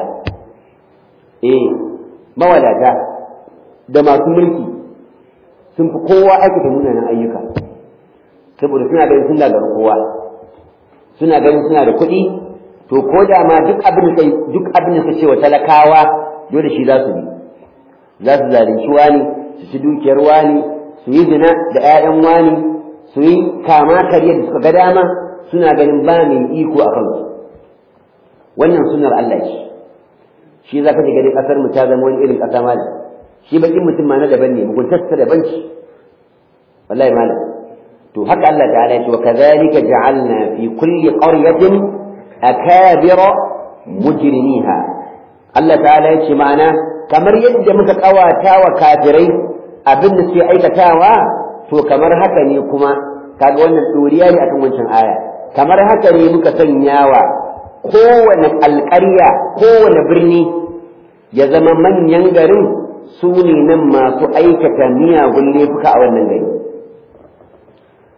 eh mawadata da masu mulki sun fi kowa aikata munanan ayyuka saboda suna ganin sun gagaru kowa suna ganin suna da kuɗi to ko da ma duk abin da duk abin da ce wa talakawa dole shi za su bi za su zalunci wani su ci dukiyar wani su yi zina da 'ya'yan wani su yi kama kariyar da suka ga dama suna ganin ba mai iko a kansu wannan sunar Allah ce shi za ka ji ganin ƙasar mu ta zama wani irin ƙasa malam shi bakin mutum ma na daban ne muguntarsa daban ce wallahi malam to haka Allah ta'ala ya ce wa kadhalika ja'alna fi kulli qaryatin akabira mujrimiha Allah ta'ala ya ce ma'ana kamar yadda muka kawata wa kafirai abin da suke aikatawa to kamar haka ne kuma kaga wannan doriya ne akan wancan aya kamar haka ne muka sanyawa kowane alƙarya kowane birni ya zama manyan garin su ne nan masu aikata miyagun laifuka a wannan gari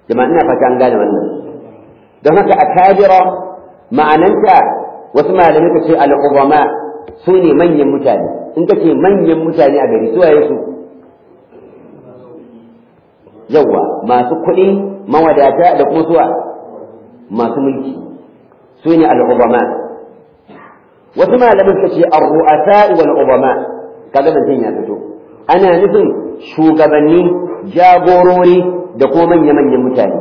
jama'a ina fata an gane wannan don haka akabira ma'ananta wasu malamai ka ce al'ubama su ne manyan mutane in ka ce manyan mutane a gari suwaye su yawa masu kuɗi mawadata da kuma suwa masu mulki su ne al'ubama wasu malamai ka ce ar-ru'asa wal ubama kaga zancen ya fito ana nufin shugabanni jagorori da kuma manya-manyan mutane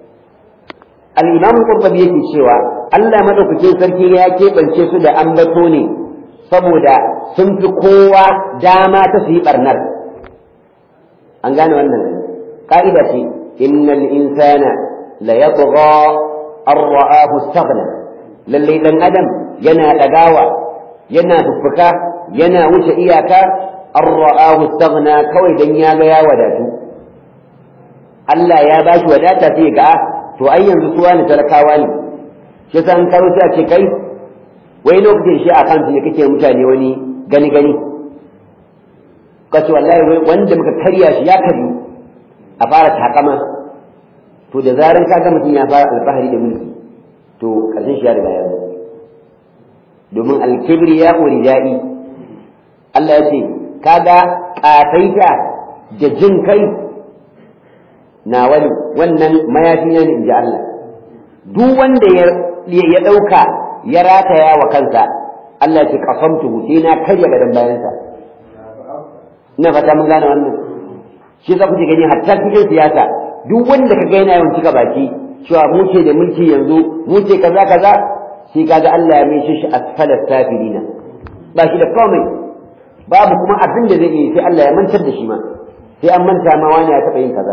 al-imam qurtubi yake cewa Allah madaukakin sarki ya keɓance su da ambato ne saboda sun fi kowa dama ta su yi barnar an gane wannan ka'ida ce innal insana la yatgha an ra'ahu istaghna lalle dan adam yana dagawa yana fuffuka yana wuce iyaka an ra'ahu istaghna kawai dan ya ga ya wadatu Allah ya bashi wadata sai ga to ai yanzu suwa ne talakawa ne shi san karo sai a ce kai wai lokacin shi a kan ne kake mutane wani gani gani ka ce wallahi wanda muka karya shi ya karyu a fara takama to da zaran ka ga mutum ya fara alfahari da mulki to karshen shi ya riga ya zo domin alkibri ya ridai Allah ya ce kaga kafaita da jin kai na wani wannan mayafi ne in ji Allah duk wanda ya ya ɗauka ya rataya wa kansa Allah ya ce qasamtuhu sai na karya gadan bayansa ina fata mun gane wannan shi za ku ji gani hatta cikin siyasa duk wanda ka ga yana yawan cika baki cewa mu ce da mulki yanzu mu ce kaza kaza sai kaga Allah ya mai shi asfalas safilina ba shi da komai babu kuma abin da zai yi sai Allah ya mantar da shi ma sai an manta ma wani ya taɓa yin kaza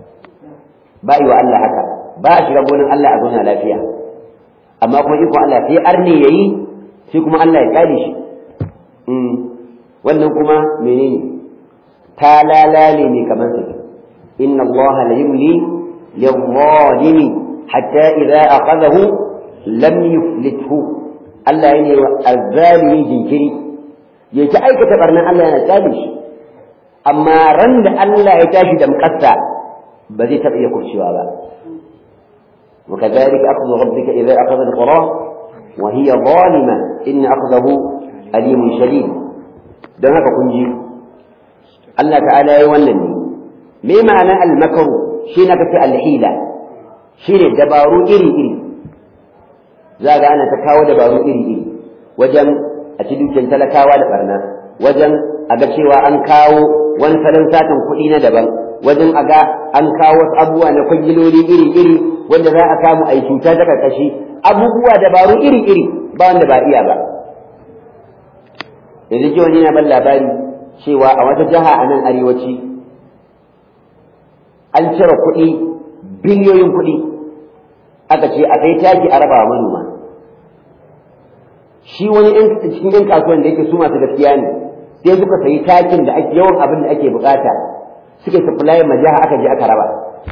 ba yi wa Allah haka ba a shiga gonin Allah a zauna lafiya amma kuma ikon Allah sai arne yayi sai kuma Allah ya kare shi wannan kuma menene ta lalale ne kamar sa inna Allah la yumli lil-zalimi hatta idza akhadahu lam yuflithu Allah yana wa azzalimi jinkiri ya ta aikata barnan Allah yana tsare shi amma ran da Allah ya tashi da mukassa ba zai taɓa iya kurcewa ba وكذلك أخذ ربك إذا أخذ القرى وهي ظالمة إن أخذه أليم شديد don haka kun ji Allah ta'ala ya wannan ne me ma'ana al-makaru shi na kace al-hila shine dabaru iri iri za ga ana ta kawo dabaru iri iri wajen a ci dukiyar talakawa da barna wajen a ga cewa an kawo wani salon satan kuɗi na daban wajen a ga an kawo wasu abubuwa na kwangiloli iri iri wanda za a samu a yi cuta ta karkashi abubuwa dabaru iri iri ba wanda ba iya ba yanzu ji wani na ban labari cewa a wata jiha a nan arewaci an cire kuɗi biliyoyin kuɗi aka ce a kai taki a raba wa manoma shi wani cikin yan kasuwan da yake su masu gaskiya ne sai suka sayi takin da ake yawan abin da ake bukata suka supply ma jiha aka je aka raba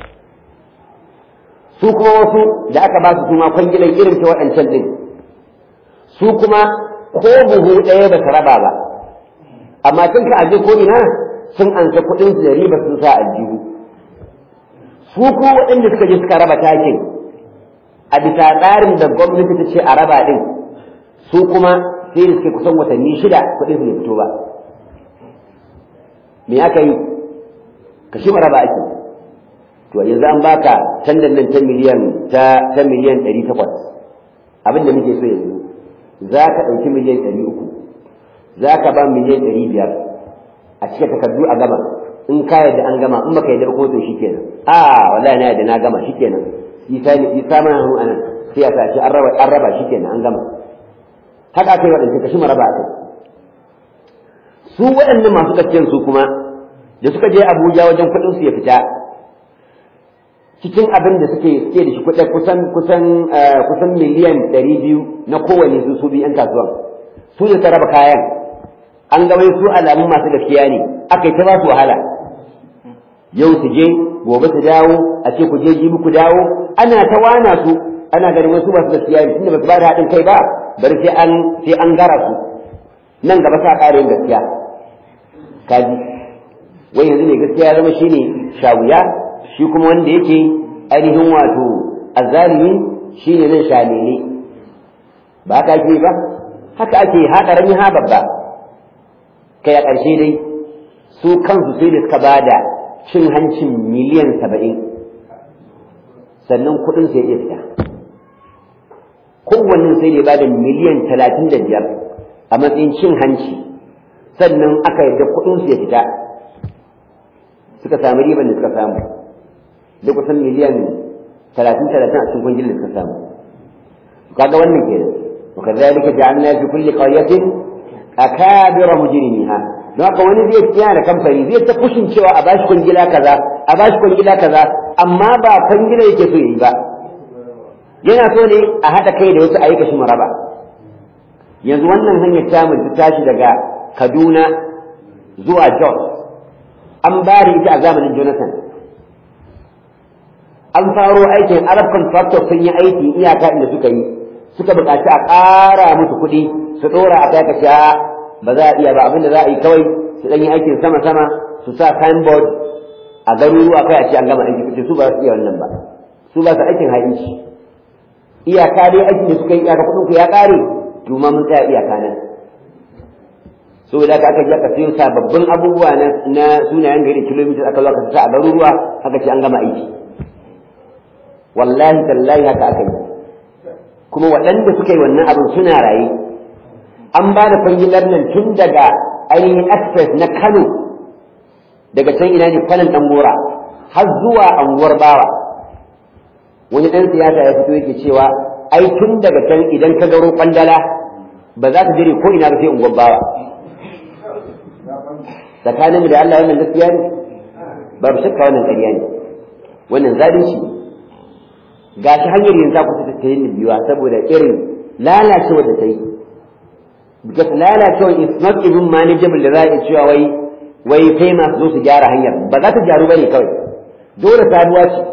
su kuma wasu da aka ba su kuma kwangilan irin ta waɗancan din su kuma ko buhu ɗaya ba su raba ba amma tun ka aje ko ina sun ansa kuɗin su da riba sun sa aljihu su ko waɗanda suka je suka raba takin a bisa tsarin da gwamnati ta ce a raba ɗin su kuma sai da suke kusan watanni shida kuɗin su ne fito ba me aka yi ka shi raba ake to yanzu an baka tandan nan ta miliyan ta ta miliyan ɗari takwas abin da muke so yanzu za ka ɗauki miliyan ɗari uku za ka ba miliyan ɗari biyar a cike takardu a gama in ka yadda an gama in baka yadda ko to shikenan a wallahi na yadda na gama shikenan isa ne isa mana hannu anan sai a sace an raba an raba shikenan an gama haka kai waɗanda ka shi maraba akai su waɗannan masu gaskiyan su kuma da suka je Abuja wajen kuɗin su ya fita cikin abin da suke suke da shi kuɗin kusan kusan kusan miliyan ɗari biyu na kowane su su biyu 'yan kasuwan su da raba kayan an ga wai su alamun masu gaskiya ne aka yi ta ba su wahala yau su je gobe su dawo a ce ku je jibi ku dawo ana ta wana su ana ganin wasu masu gaskiya ne tunda ba su ba da haɗin kai ba bari sai an sai an gara su nan gaba sa ƙara yin gaskiya kaji wai yanzu ne gaskiya ya zama shine shawuya shi kuma wanda yake ainihin wato azzalimi shine nan shalele ba haka ake ba haka ake haɗa rami ha babba kai a ƙarshe dai su kansu sai da suka bada cin hancin miliyan saba'in sannan kuɗin sai iya fita kowanne sai da ya bada miliyan talatin da biyar a matsayin cin hanci sannan aka yarda kuɗin su ya fita suka samu riban da suka samu da kusan miliyan talatin talatin a cikin kungiyar da suka samu kaga wannan kenan وكذلك جعلنا في كل قرية أكابر مجرميها don haka wani zai tsaya da kamfani zai ta kushin cewa a bashi kwangila kaza a bashi kwangila kaza amma ba kwangila yake so yi ba yana so ne a haɗa kai da wasu ayyuka shi maraba yanzu wannan hanyar tamu ta tashi daga Kaduna zuwa Jos an bari ita a zamanin Jonathan an faro aikin Arab contractor sun yi aiki iyaka inda suka yi suka buƙaci a ƙara musu kuɗi su ɗora a kai ce ba za a iya ba abinda za a yi kawai su ɗan yi aikin sama-sama su sa signboard a garuruwa kai a ce an gama aiki kace su ba su iya wannan ba su ba su aikin ha'inci iyaka dai aikin da suka yi iyaka kuɗin ku ya ƙare to ma mun tsaya iyaka nan saboda aka je aka siyo sababbin abubuwa na na sunayen gari kilomita aka zo aka sa a garuruwa aka ce an gama aiki wallahi tallahi haka aka yi kuma waɗanda suka yi wannan abin suna raye an ba da kwangilar nan tun daga ainihin express na kano daga can ina ne kwanan ɗan gora har zuwa anguwar bawa wani ɗan siyasa ya fito yake cewa ai tun daga can idan ka garo kwandala ba za ka jire ko ina ba sai unguwar bawa tsakanin da Allah wannan gaskiya ne babu shakka wannan ƙarya ne wannan zalunci ne gashi hanyar yanzu ku ta ta yin biyuwa saboda irin lalacewa da ta yi because lalacewa is not even manageable da za a cewa wai wai kai masu zo su gyara hanyar ba za ta gyaru bane kawai dole sabuwa ce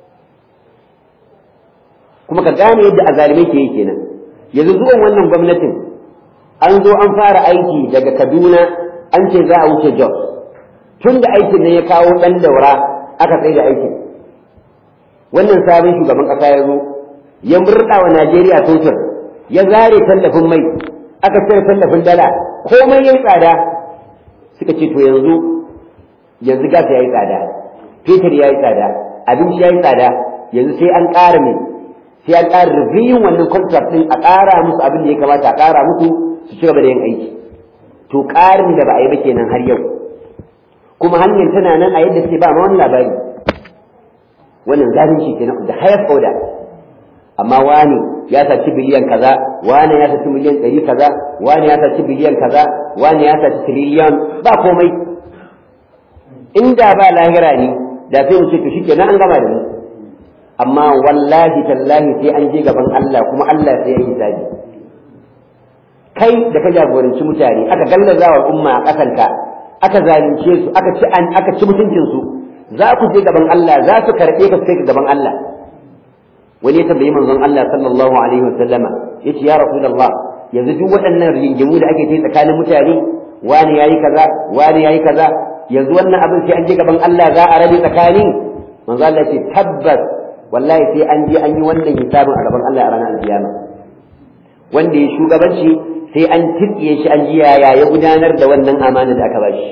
kuma ka gane yadda azalimai ke yi kenan yanzu zuwan wannan gwamnatin an zo an fara aiki daga kaduna an ce za a wuce jos tun da aikin ne ya kawo ɗan daura aka tsaye da aikin wannan sabon shugaban ƙasa ya zo ya murɗa wa najeriya totar ya zare tallafin mai aka cire tallafin dala komai ya yi tsada suka ce to yanzu yanzu gas ya yi tsada fetur ya yi tsada abinci ya yi tsada yanzu sai an ƙara mai sai an ƙara review wannan contract ɗin a ƙara musu abin da ya kamata a ƙara musu su ci gaba da yin aiki to ƙarin da ba a yi ba kenan har yau kuma hanyar tana nan a yadda sai ba ma wani labari wannan zalunci kenan da hayar oda amma wani ya saci biliyan kaza wani ya saci miliyan ɗari kaza wani ya saci biliyan kaza wani ya saci tiriliyan ba komai inda ba lahira ne da sai mu ce to shikenan an gama da mu amma wallahi tallahi sai an je gaban Allah kuma Allah sai ya yi hisabi kai da ka jagoranci mutane aka gallaza wa umma a ƙasanka aka zalunce su aka ci an aka ci mutuncin su za ku je gaban Allah za su karɓe ka sai gaban Allah wani ya tambayi manzon Allah sallallahu alaihi wasallama yace ya rasulullah yanzu duk waɗannan rigingimu da ake yi tsakanin mutane wani yayi kaza wani yayi kaza yanzu wannan abin sai an je gaban Allah za a rabe tsakani manzo Allah ce tabbas wallahi sai an je an yi wannan hisabin a gaban Allah a ranar alkiyama wanda ya shugabanci sai an tirkiye shi an ji yaya ya gudanar da wannan amana da aka bashi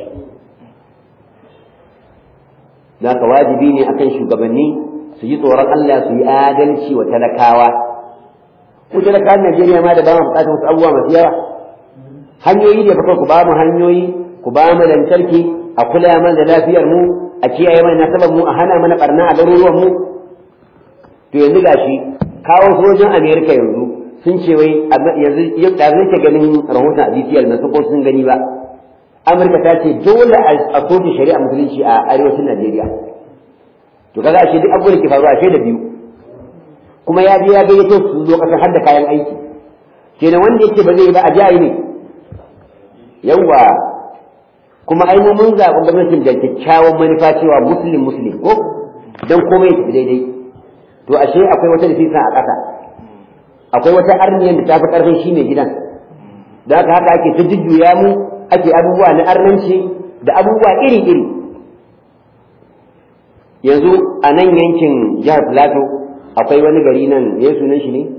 Naka wajibi ne akan shugabanni su yi tsoron Allah su yi adalci wa talakawa ku talakawan Najeriya ma da ba mu bukatar wasu abubuwa masu yawa hanyoyi da fa ku ba mu hanyoyi ku ba mu lantarki a kula mana da lafiyar mu a kiyaye mana nasabar mu a hana mana barna a garuruwan mu to yanzu gashi kawo sojin Amerika yanzu sun ce wai yanzu da zai ke ganin rahoton a GTL na ko sun gani ba Amurka ta ce dole a soke shari'a musulunci a arewacin Najeriya to kaga ashe duk abubuwan da ke faruwa ashe da biyu kuma ya je ya gayyato su zo kasar har da kayan aiki kenan wanda yake ba zai yi ba a jayi ne yawwa kuma ai mun zaɓi gwamnatin da kyakkyawan manufa cewa muslim muslim ko dan komai ya tafi daidai to ashe akwai wata nafisa a ƙasa akwai wata arniyar da ta fi ƙarfin shi mai gidan da haka haka ake ta jujjuya mu ake abubuwa na arnanci da abubuwa iri-iri yanzu a nan yankin jihar Plateau akwai wani gari nan ya sunan shi ne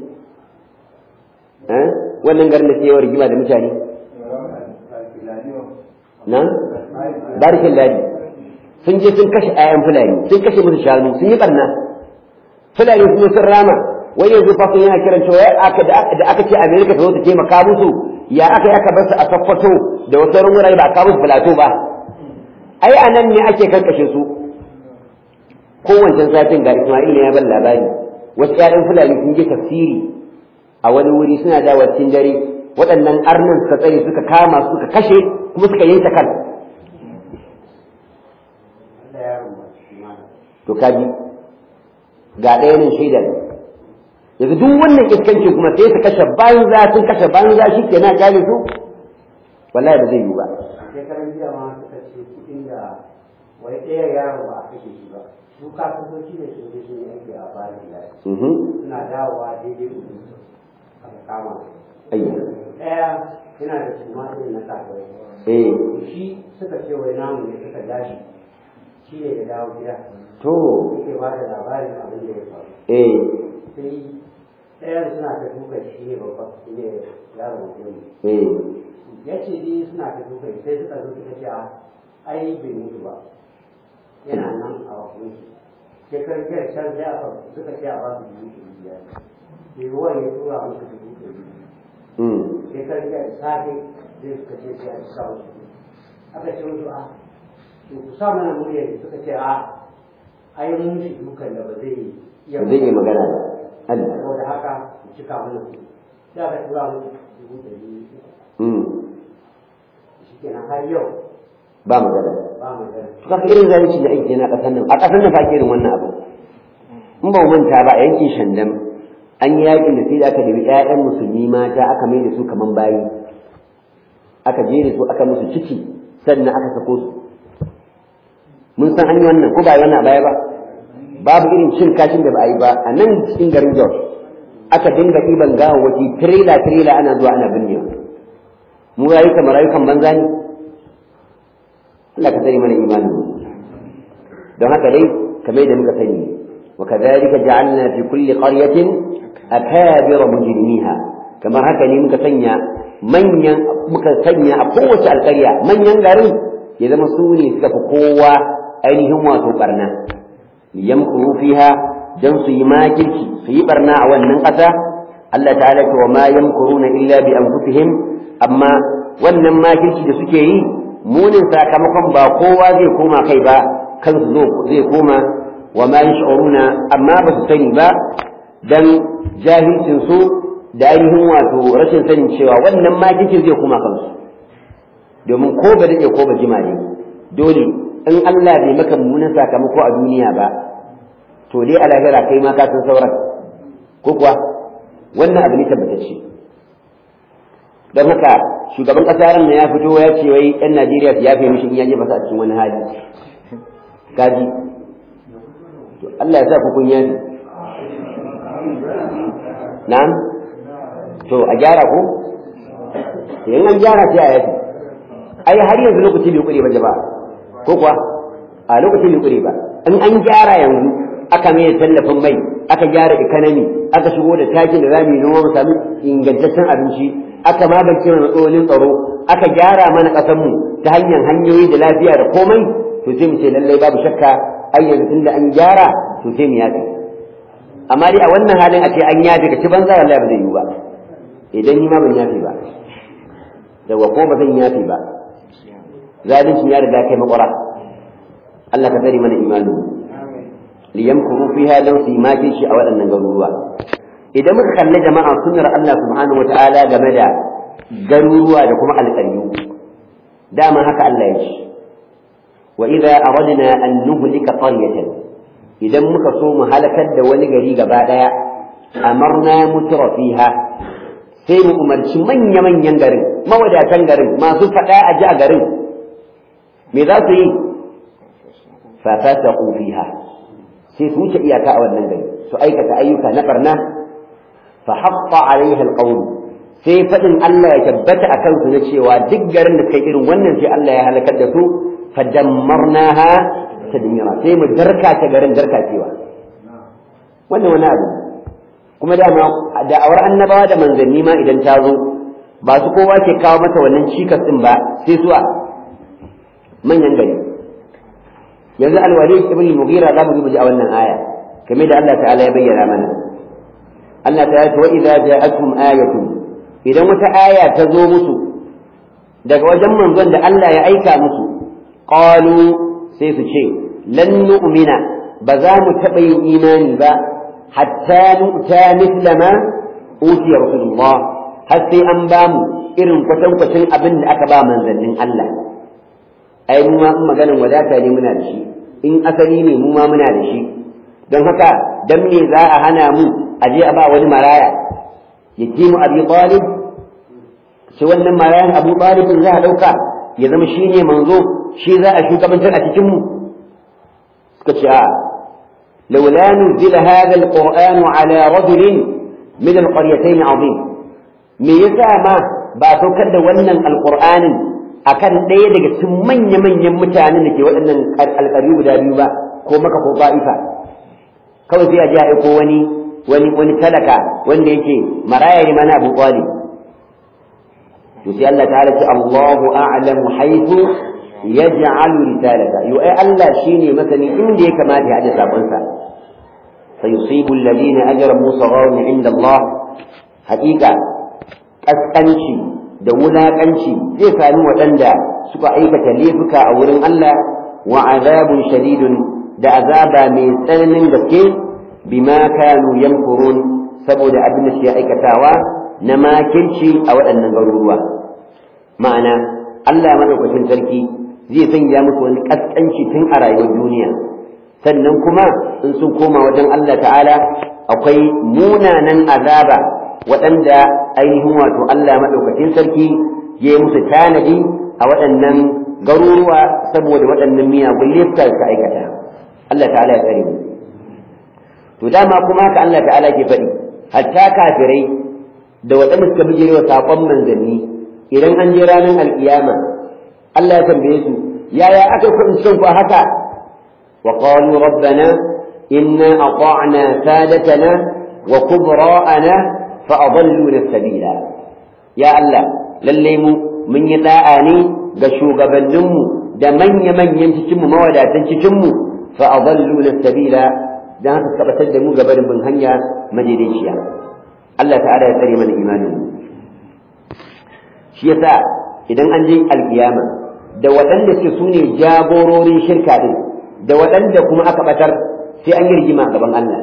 wannan garin da ke yawan rigima da mutane nan barikin ladi sun je sun kashe ayan fulani sun kashe musu shanu sun yi barna fulani kuma sun rama wai yanzu fa yana kiran cewa aka da aka ce America ta zo ta taimaka musu ya aka yi aka bar su a Sokoto da wasu wurare ba a kawo musu Plateau ba ai a nan ne ake karkashe su kowancan satin ga Ismail ya ban labari wasu ƴaƴan fulani sun je tafsiri a wani wuri suna dawo cikin dare waɗannan arnan suka tsare suka kama suka kashe kuma suka yanke kan to kaji ga ɗaya nan shaidar yanzu duk wannan iskanci kuma sai su kashe banza sun kashe banza shi ke na kyale su wallahi ba zai yi ba
shekaran jiya ma suka ce kuɗin da wai ɗaya yaro ba a kashe shi ba su kafintoci da sun je sun yi aiki a bayan gida suna dawowa daidai kuɗin su aka kama
ayya
ɗaya yana da suma irin na kafirai
eh
shi suka ce wai namu ne suka dashi shi ne da dawo gida
to
yake ba da labarin abin da ya faru
eh
sai ɗayan suna ta duka shi ne babba shi ne yaro mutum
eh
ya ce dai suna ta duka sai suka zo suka ce a ai bai mutu ba yana nan a wakunci sai karfiyar can sai aka suka ce a ba su dubu ɗari biyar sai ruwan ya tura musu dubu ɗari biyu
mm
sai karfiyar safe sai suka ce sai a ci sa musu aka ce musu a to ku sa mana muryar suka ce a ai mun shi dukan da ba zai iya
ba zai yi magana ba Allah
saboda haka ku cika mana kuɗi sai aka tura musu dubu ɗari biyu
mm
shi kenan har yau
ba magana
ba mu da
to kaga irin zalunci da ake na ƙasar nan a ƙasar nan fa ake irin wannan abu in ba mu manta ba a yankin Shandam an yi yakin da sai da aka dabi ƴaƴan musulmi mata aka mai da su kaman bayi aka jere su aka musu ciki sannan aka sako su mun san an yi wannan ko ba yi wannan a baya ba babu irin cin kashin da ba a yi ba a nan cikin garin Jos aka dinga ɗiban gawawwaki tirela tirela ana zuwa ana binnewa mu rayuka marayukan banza ne Allah ka sani mana imani don haka dai kamar da muka sani wa kadhalika ja'alna fi kulli qaryatin akabira mujrimiha kamar haka ne muka sanya manyan muka sanya a kowace alƙarya manyan garin ya zama su ne suka fi kowa ainihin wato barna liyamkuru fiha dan su yi makirci su yi barna a wannan ƙasa Allah ta'ala ce wa ma yamkuruna illa bi anfusihim amma wannan makirci da suke yi munin sakamakon ba kowa zai koma kai ba kansu zai koma wa ma yash'uruna amma ba su sani ba dan jahilcin su da ainihin wato rashin sanin cewa wannan makircin zai koma kansu domin ko ba dade ko ba jima ne dole in Allah bai maka mummunan sakamako a duniya ba to dai a lahira kai ma ka san sauran ko kuwa wannan abu ne tabbatacce don haka shugaban ƙasa ran ya fito ya ce wai yan Najeriya su yafe mishi in ya jefa su a cikin wani hali kaji to Allah ya sa ku kun yafe na'am to a gyara ko in an gyara sai a yafe ai har yanzu lokaci bai kure ba jama'a ko kuwa a lokaci bai kure ba in an gyara yanzu aka mai tallafin mai aka gyara economy aka shigo da takin da zamu yi noma mu sami ingantaccen abinci aka magance mana matsalolin tsaro aka gyara mana ƙasar mu ta hanyar hanyoyi da lafiya da komai to sai mu ce lallai babu shakka ai yanzu tunda an gyara to sai mu yafi amma dai a wannan halin a ce an yafi ka ci banza wallahi ba zai yi ba idan ni ma ban yafi ba yawa ko ba zan yafi ba zalincin ya riga kai makwara Allah ka tsare mana imanin liyamkuru fiha dan su yi shi a waɗannan garuruwa idan muka kalli jama'a sunnar Allah subhanahu wata'ala game da garuruwa da kuma alƙaryu dama haka Allah ya ce wa idza aradna an nuhlika qaryatan idan muka so mu halakar da wani gari gaba daya amarna mutra fiha sai mu umarci manya-manyan garin mawadatan garin masu faɗa a ji a garin me za su yi fa fasaqu fiha sai su wuce iyaka a wannan gari su aikata ayyuka na barna fa haqqa alaiha alqawl sai fadin Allah ya tabbata a kansu na cewa duk garin da kai irin wannan sai Allah ya halakar da su fadammarnaha tadmira sai mu darka ta garin darkacewa wannan wani abu kuma dama da'awar annabawa da manzanni ma idan ta zo ba su kowa ke kawo mata wannan cikas din ba sai suwa manyan gari yanzu alwali ibn mughira za mu ji a wannan aya kamar da Allah ta'ala ya bayyana mana Allah ta ce wa idza ja'akum ayatun idan wata aya ta zo musu daga wajen manzon da Allah ya aika musu qalu sai su ce lan nu'mina ba za mu taɓa yin imani ba hatta nu'ta mithla ma utiya rasulullah har sai an ba mu irin kwatankwacin abin da aka ba manzannin Allah ai mu ma in maganin wadata ne muna da shi in asali ne mu ma muna da shi don haka dan me za a hana mu a je a ba wani maraya yakimu abi talib shi wannan marayan abu talib za a dauka ya zama shine manzo shi za a shugabantar a cikin mu suka ce a لولا نزل هذا القرآن على رجل من القريتين عظيم me yasa ma ba saukar da wannan alqur'anin akan ɗaya daga cikin manya-manyan mutanen da ke waɗannan alƙaryu guda biyu ba ko maka ko ba'ifa kawai sai a ji a aiko wani wani wani talaka wanda yake maraya ne mana abu talib to sai Allah ta'ala ce Allahu a'lamu haythu yaj'alu risalata yo ai Allah shine masani inda ya kamata ya aje sakon sa sayusibu alladhina ajramu sagharun 'inda Allah haqiqa kaskanci da wulakanci zai sami waɗanda suka aikata laifuka a wurin Allah wa azabun shadidun da azaba mai tsananin gaske bima kanu yamkurun saboda abin da suke aikatawa na makirci a waɗannan garuruwa ma'ana Allah madaukakin sarki zai sanya musu wani kaskanci tun a rayuwar duniya sannan kuma in sun koma wajen Allah ta'ala akwai munanan azaba waɗanda ainihin wato Allah madaukakin sarki ya yi musu tanadi a waɗannan garuruwa saboda waɗannan miyagun lifta suka aikata Allah ta'ala ya tsare mu to dama kuma haka Allah ta'ala ke faɗi hatta kafirai da waɗanda suka bijirewa saƙon manzanni idan an je ranar alƙiyama Allah ya tambaye su yaya aka kuɗin son ku haka wa qalu rabbana inna ata'na sadatana wa kubra'ana fa adalluna sabila ya Allah lalle mu mun yi da'a ne ga shugabanninmu da manya-manyan cikinmu mawadatan cikinmu fa adalluna sabila dan haka tabbatar da mu gaba da bin hanya madaidaiciya Allah ta'ala ya tsare mana imanin shi yasa idan an je alkiyama da waɗanda suke sune jagororin shirka din da waɗanda kuma aka batar sai an yi rigima a gaban Allah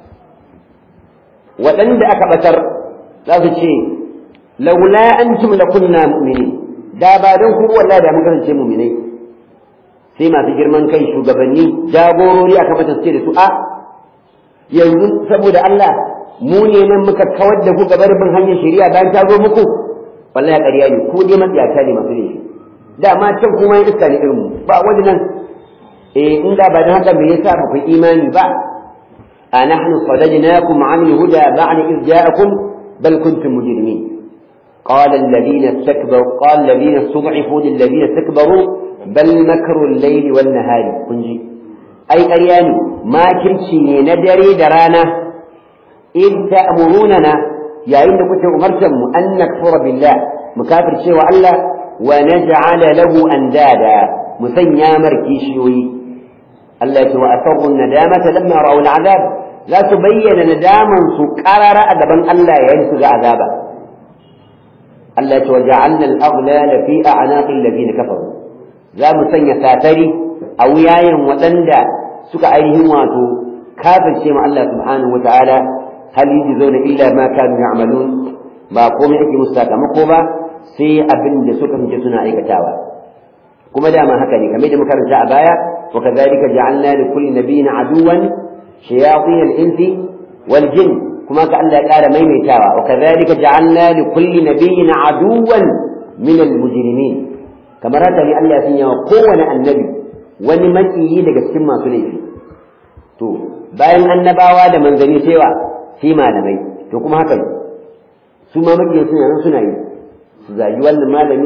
waɗanda aka batar za su ce laula antum lakunna mu'minin da ba don ku wallahi da mun kasance mu'minai sai masu girman kai shugabanni jagorori aka mata su ce da su a yanzu saboda Allah mu ne nan muka kawar da ku gabar bin hanyar shari'a bayan ta zo muku wallahi ƙarya ne ku dai matsiyata ne masu laifi da ma can kuma yin iska ne irin mu ba wani nan eh in da ba dan haka me yasa ba ku imani ba a nahnu sadajnakum an huda ba'da iz ja'akum bal kuntum mujrimin قال الذين استكبروا قال الذين استضعفوا للذين استكبروا بل مكر الليل والنهار كنجي أي أرياني ما كرشي ندري درانا إذ تأمروننا يا إن كنت أمرتم أن نكفر بالله مكافر شيء وألا ونجعل له أندادا مثنى مركيشيوي التي وأسروا الندامة لما رأوا العذاب لا تبين نداما سكرر أدبا ألا ينسج عذابا التي وجعلنا الأغلال في أعناق الذين كفروا لا مسنى ساتري أو ياين وتندى سكا أيهم واتو كافر شيء مع الله سبحانه وتعالى هل يجزون إلا ما كانوا يعملون ba komai ake musu sakamako ba sai abin da suka fice suna aikatawa kuma dama haka ne kamar da muka karanta a baya wa kadhalika ja'alna li kulli nabiyyin aduwan shayatin al-insi wal jin kuma ka Allah ya ƙara maimaitawa wa kadhalika ja'alna li kulli nabiyyin aduwan min al-mujrimin kamar haka ne Allah ya sanya wa kowane annabi wani makiyi daga cikin masu laifi to bayan annabawa da manzanni sai wa sai malamai to kuma haka ne su ma makiyan suna nan suna yi su zagi wannan malami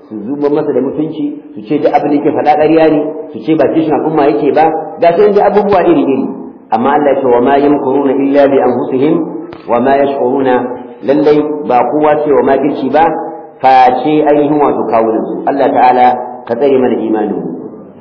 su zuba masa da mutunci su ce duk abin da yake faɗa ƙarya ne su ce ba kishin al'umma yake ba ga su da abubuwa iri iri amma Allah ya ce wa ma yamkuruna illa bi anfusihim wa ma yashkuruna lallai ba kowa ce wa makirci ba face ainihin wato kawunan su Allah ta'ala ka tsare mana imanin mu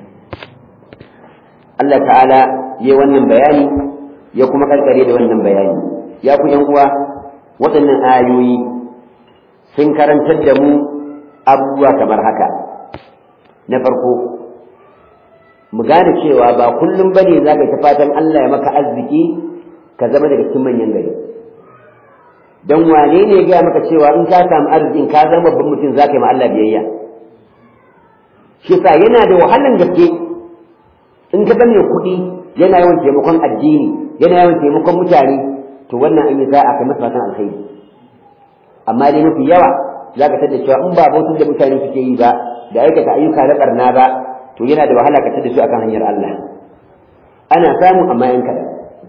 Allah ta'ala ya wannan bayani ya kuma karkare da wannan bayani ya ku yan uwa waɗannan ayoyi sun karantar da mu abubuwa kamar haka na farko mu gane cewa ba kullum bane za ka ta fatan Allah ya maka arziki ka zama daga cikin manyan gari don wane ne ya maka cewa in ka samu arzikin ka zama babban mutum za ka yi ma Allah biyayya shi sa yana da wahalan gaske in ka ga mai kuɗi yana yawan taimakon addini yana yawan taimakon mutane to wannan an yi za a kai masa fatan alkhairi amma dai mafi yawa za ka tada cewa in ba bautar da mutane suke yi ba da aikata ayyuka na barna ba to yana da wahala ka tada su akan hanyar Allah ana samu amma yan kaɗan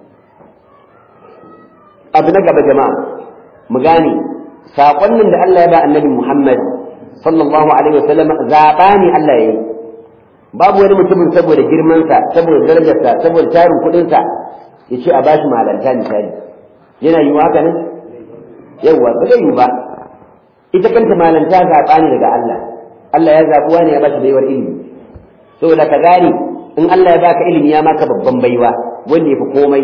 abu na gaba jama'a mu gane saƙonnin da Allah ya ba annabi Muhammad sallallahu alaihi wasallam zaɓa ne Allah ya yi babu wani mutumin saboda girmansa saboda darajarsa saboda tarin kuɗinsa ya ce a bashi malanta misali yana yiwu haka ne yawwa ba zai yiwu ba ita kanta malanta zaɓa ne daga Allah Allah ya zaɓi wani ya bashi baiwar ilimi saboda ka gane in Allah ya baka ilimi ya maka babban baiwa wanda ya fi komai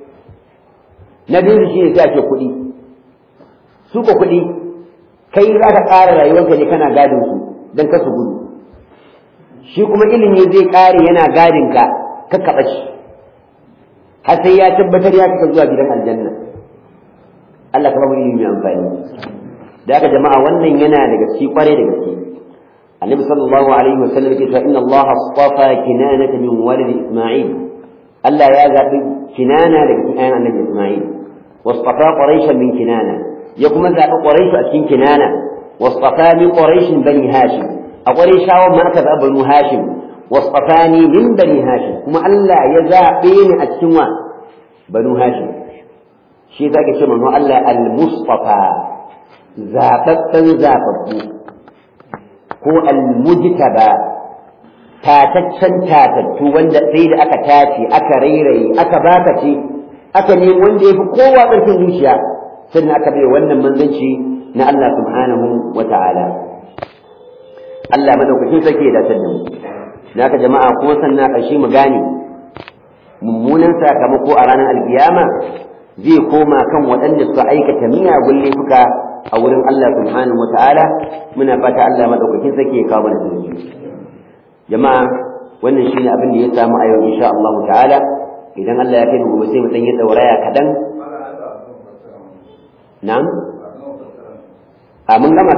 na biyu shi ne sai ake kuɗi su ko kuɗi kai za ka ƙara rayuwarka ne kana gadin su don ka su gudu shi kuma ilimi zai ƙare yana gadin ka ka kaɓa shi har sai ya tabbatar ya kaka zuwa gidan aljanna Allah ka bamu ilimi mai amfani da haka jama'a wannan yana da gaske kware da gaske annabi sallallahu alaihi wa sallam yake cewa inna Allah astafa kinanata min walid isma'il Allah ya zabi kinana daga cikin annabi isma'il واصطفى قريشا من كنانة يقوم ذا قريش أتكين كنانة واصطفى من قريش بني هاشم أقريش وما أكب بنو هاشم واصطفاني من بني هاشم كما ألا يزا بين أتكين بنو هاشم شيء ذاك الشيء منه ألا المصطفى زاببا زابب هو المجتبى tataccen tatattu wanda sai da aka tace aka rairaye aka baka ce aka nemi wanda ya fi kowa ƙarfin zuciya sannan aka bai wannan manzanci na Allah subhanahu wa ta'ala Allah madaukakin sarki ya dace da mu naka jama'a kuma sannan ƙarshe mu gane mummunan sakamako a ranar alkiyama zai koma kan waɗanda suka aikata miyagun laifuka a wurin Allah subhanahu wa ta'ala muna fata Allah madaukakin sarki ya kawo mana sauki jama'a wannan shine abin da ya samu a yau insha Allah ta'ala idan Allah ya kai mu gobe sai mu dan yi dauraya kadan na'am a mun gama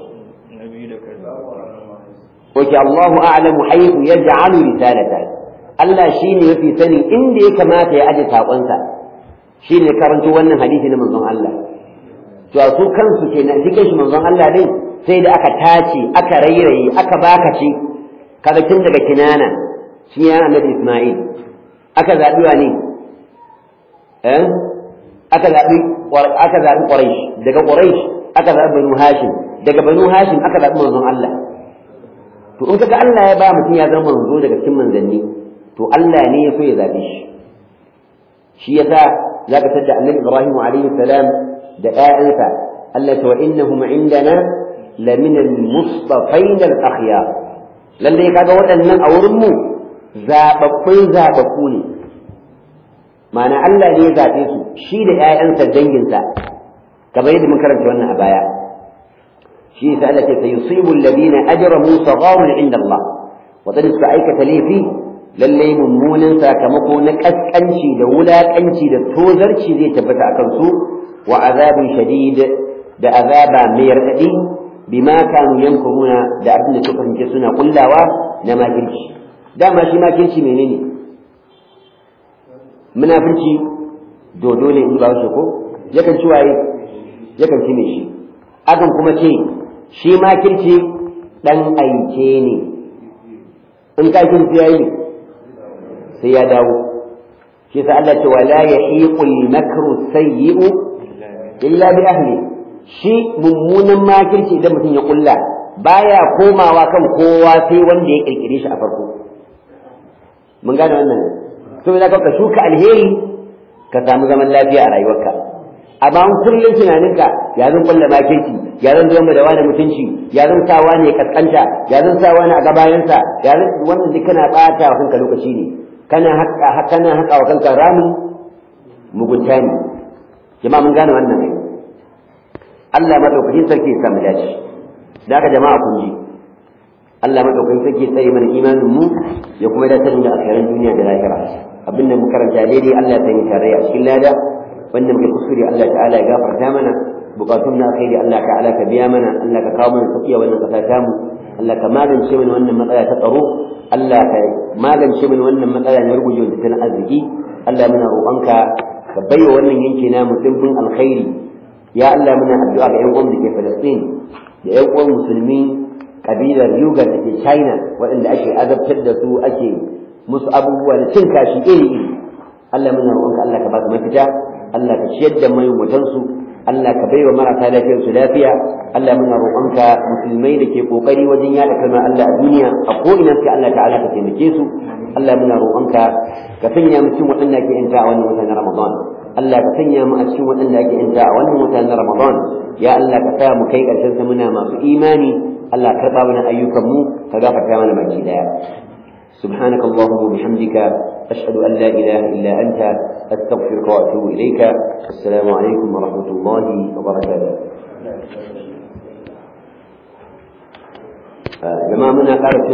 Oke Allahu a'lamu haythu yaj'alu risalata Allah shine yafi sani inda ya kamata ya aje sakonsa shine karanto wannan hadisi na manzon Allah to su kansu kenan shi kanshi manzon Allah din sai da aka tace aka rairaye aka bakace kaga tun daga kinana shi ya annabi Isma'il aka zaɓi wa ne eh aka zaɓi aka zaɓi Quraysh daga Quraysh aka zaɓi Banu Hashim daga Banu Hashim aka zaɓi manzon Allah to in kaga Allah ya ba mutum ya zama manzo daga cikin manzanni to Allah ne ya so ya zaɓe shi shi yasa zaka tada annabi Ibrahim alaihi salam da ƴaƴansa Allah ta wa innahum indana lamina al-mustafain al-akhyar lalle kaga waɗannan a wurin mu zaɓaɓɓun zaɓaɓɓu ne ma'ana Allah ne ya zaɓe su shi da ‘ya'yansa danginsa kamar yadda mun karanta wannan a baya shi yasa Allah ce sayusibu alladhina ajramu sagharun inda Allah wadanda suka aikata laifi lalle mummunan sakamako na kaskanci da wulakanci da tozarci zai tabbata akan su wa azabin shadid da azaba mai raɗaɗi bima kanu yankuruna da abin da suka kasance suna kullawa na makirci dama shi makirci menene munafurci dodo ne in ba wace ko yakan ci waye yakan ci mai shi akan kuma ce shi makirci dan aike ne in ka kirci yayi sai ya dawo shi sa Allah ce wala yahiqul makru sayyi'u illa bi ahli shi mummunan makirci idan mutum ya kulla baya komawa kan kowa sai wanda ya kirkire shi a farko mun gane wannan to da ka shuka alheri ka samu zaman lafiya a rayuwarka amma an kullum tunaninka ya zan kulla makirci ya zan zama da wani mutunci ya zan sa wani ya kaskanta ya zan sa wani a gabayansa ya zan wannan duk kana bata wa kanka lokaci ne kana haƙa kana haƙa wa kanka ramin mugunta ne jama'a mun gane wannan ne Allah madaukakin sarki ya samu dace da haka jama'a kun ji Allah madaukakin sarki ya tsare mana imanin mu ya kuma da sanin da akhiran duniya da lahira abin da mu karanta daidai Allah ya sanya tarayya a cikin lada wanda muke kuskure Allah ta'ala ya gafarta mana bukatun na alkhairi Allah ta'ala ka biya mana Allah ka kawo mana tafiya wannan kasa ta mu Allah ka magance mana wannan matsala ta tsaro Allah ka magance mana wannan matsala na rugujewar tattalin arziki Allah muna roƙonka ka baiwa wannan yanki namu dimbin alkhairi ya Allah muna addu'a ga ƴan uwan da ke Palestine da ƴan uwan musulmi kabilar Yugar da ke China waɗanda ake azabtar da su ake musu abubuwa da cin kashi iri iri Allah muna roƙonka Allah ka ba su mafita Allah ka ciyar da mai mutansu Allah ka baiwa marasa lafiyar su lafiya Allah muna roƙonka musulmai da ke kokari wajen yada kalmar Allah a duniya a ko ina sai Allah ta'ala ka taimake su Allah muna roƙonka ka sanya mu cikin waɗanda ke yanta a wannan watan Ramadan Allah ka sanya mu a cikin waɗanda ake yanta a wannan watan Ramadan ya Allah ka sa mu kai ƙarshen sa muna masu imani Allah ka karɓa mana ayyukan mu ka gafarta mana baki daya سبحانك اللهم وبحمدك أشهد أن لا إله إلا أنت أستغفرك وأتوب إليك السلام عليكم ورحمة الله وبركاته جماعة منا قالت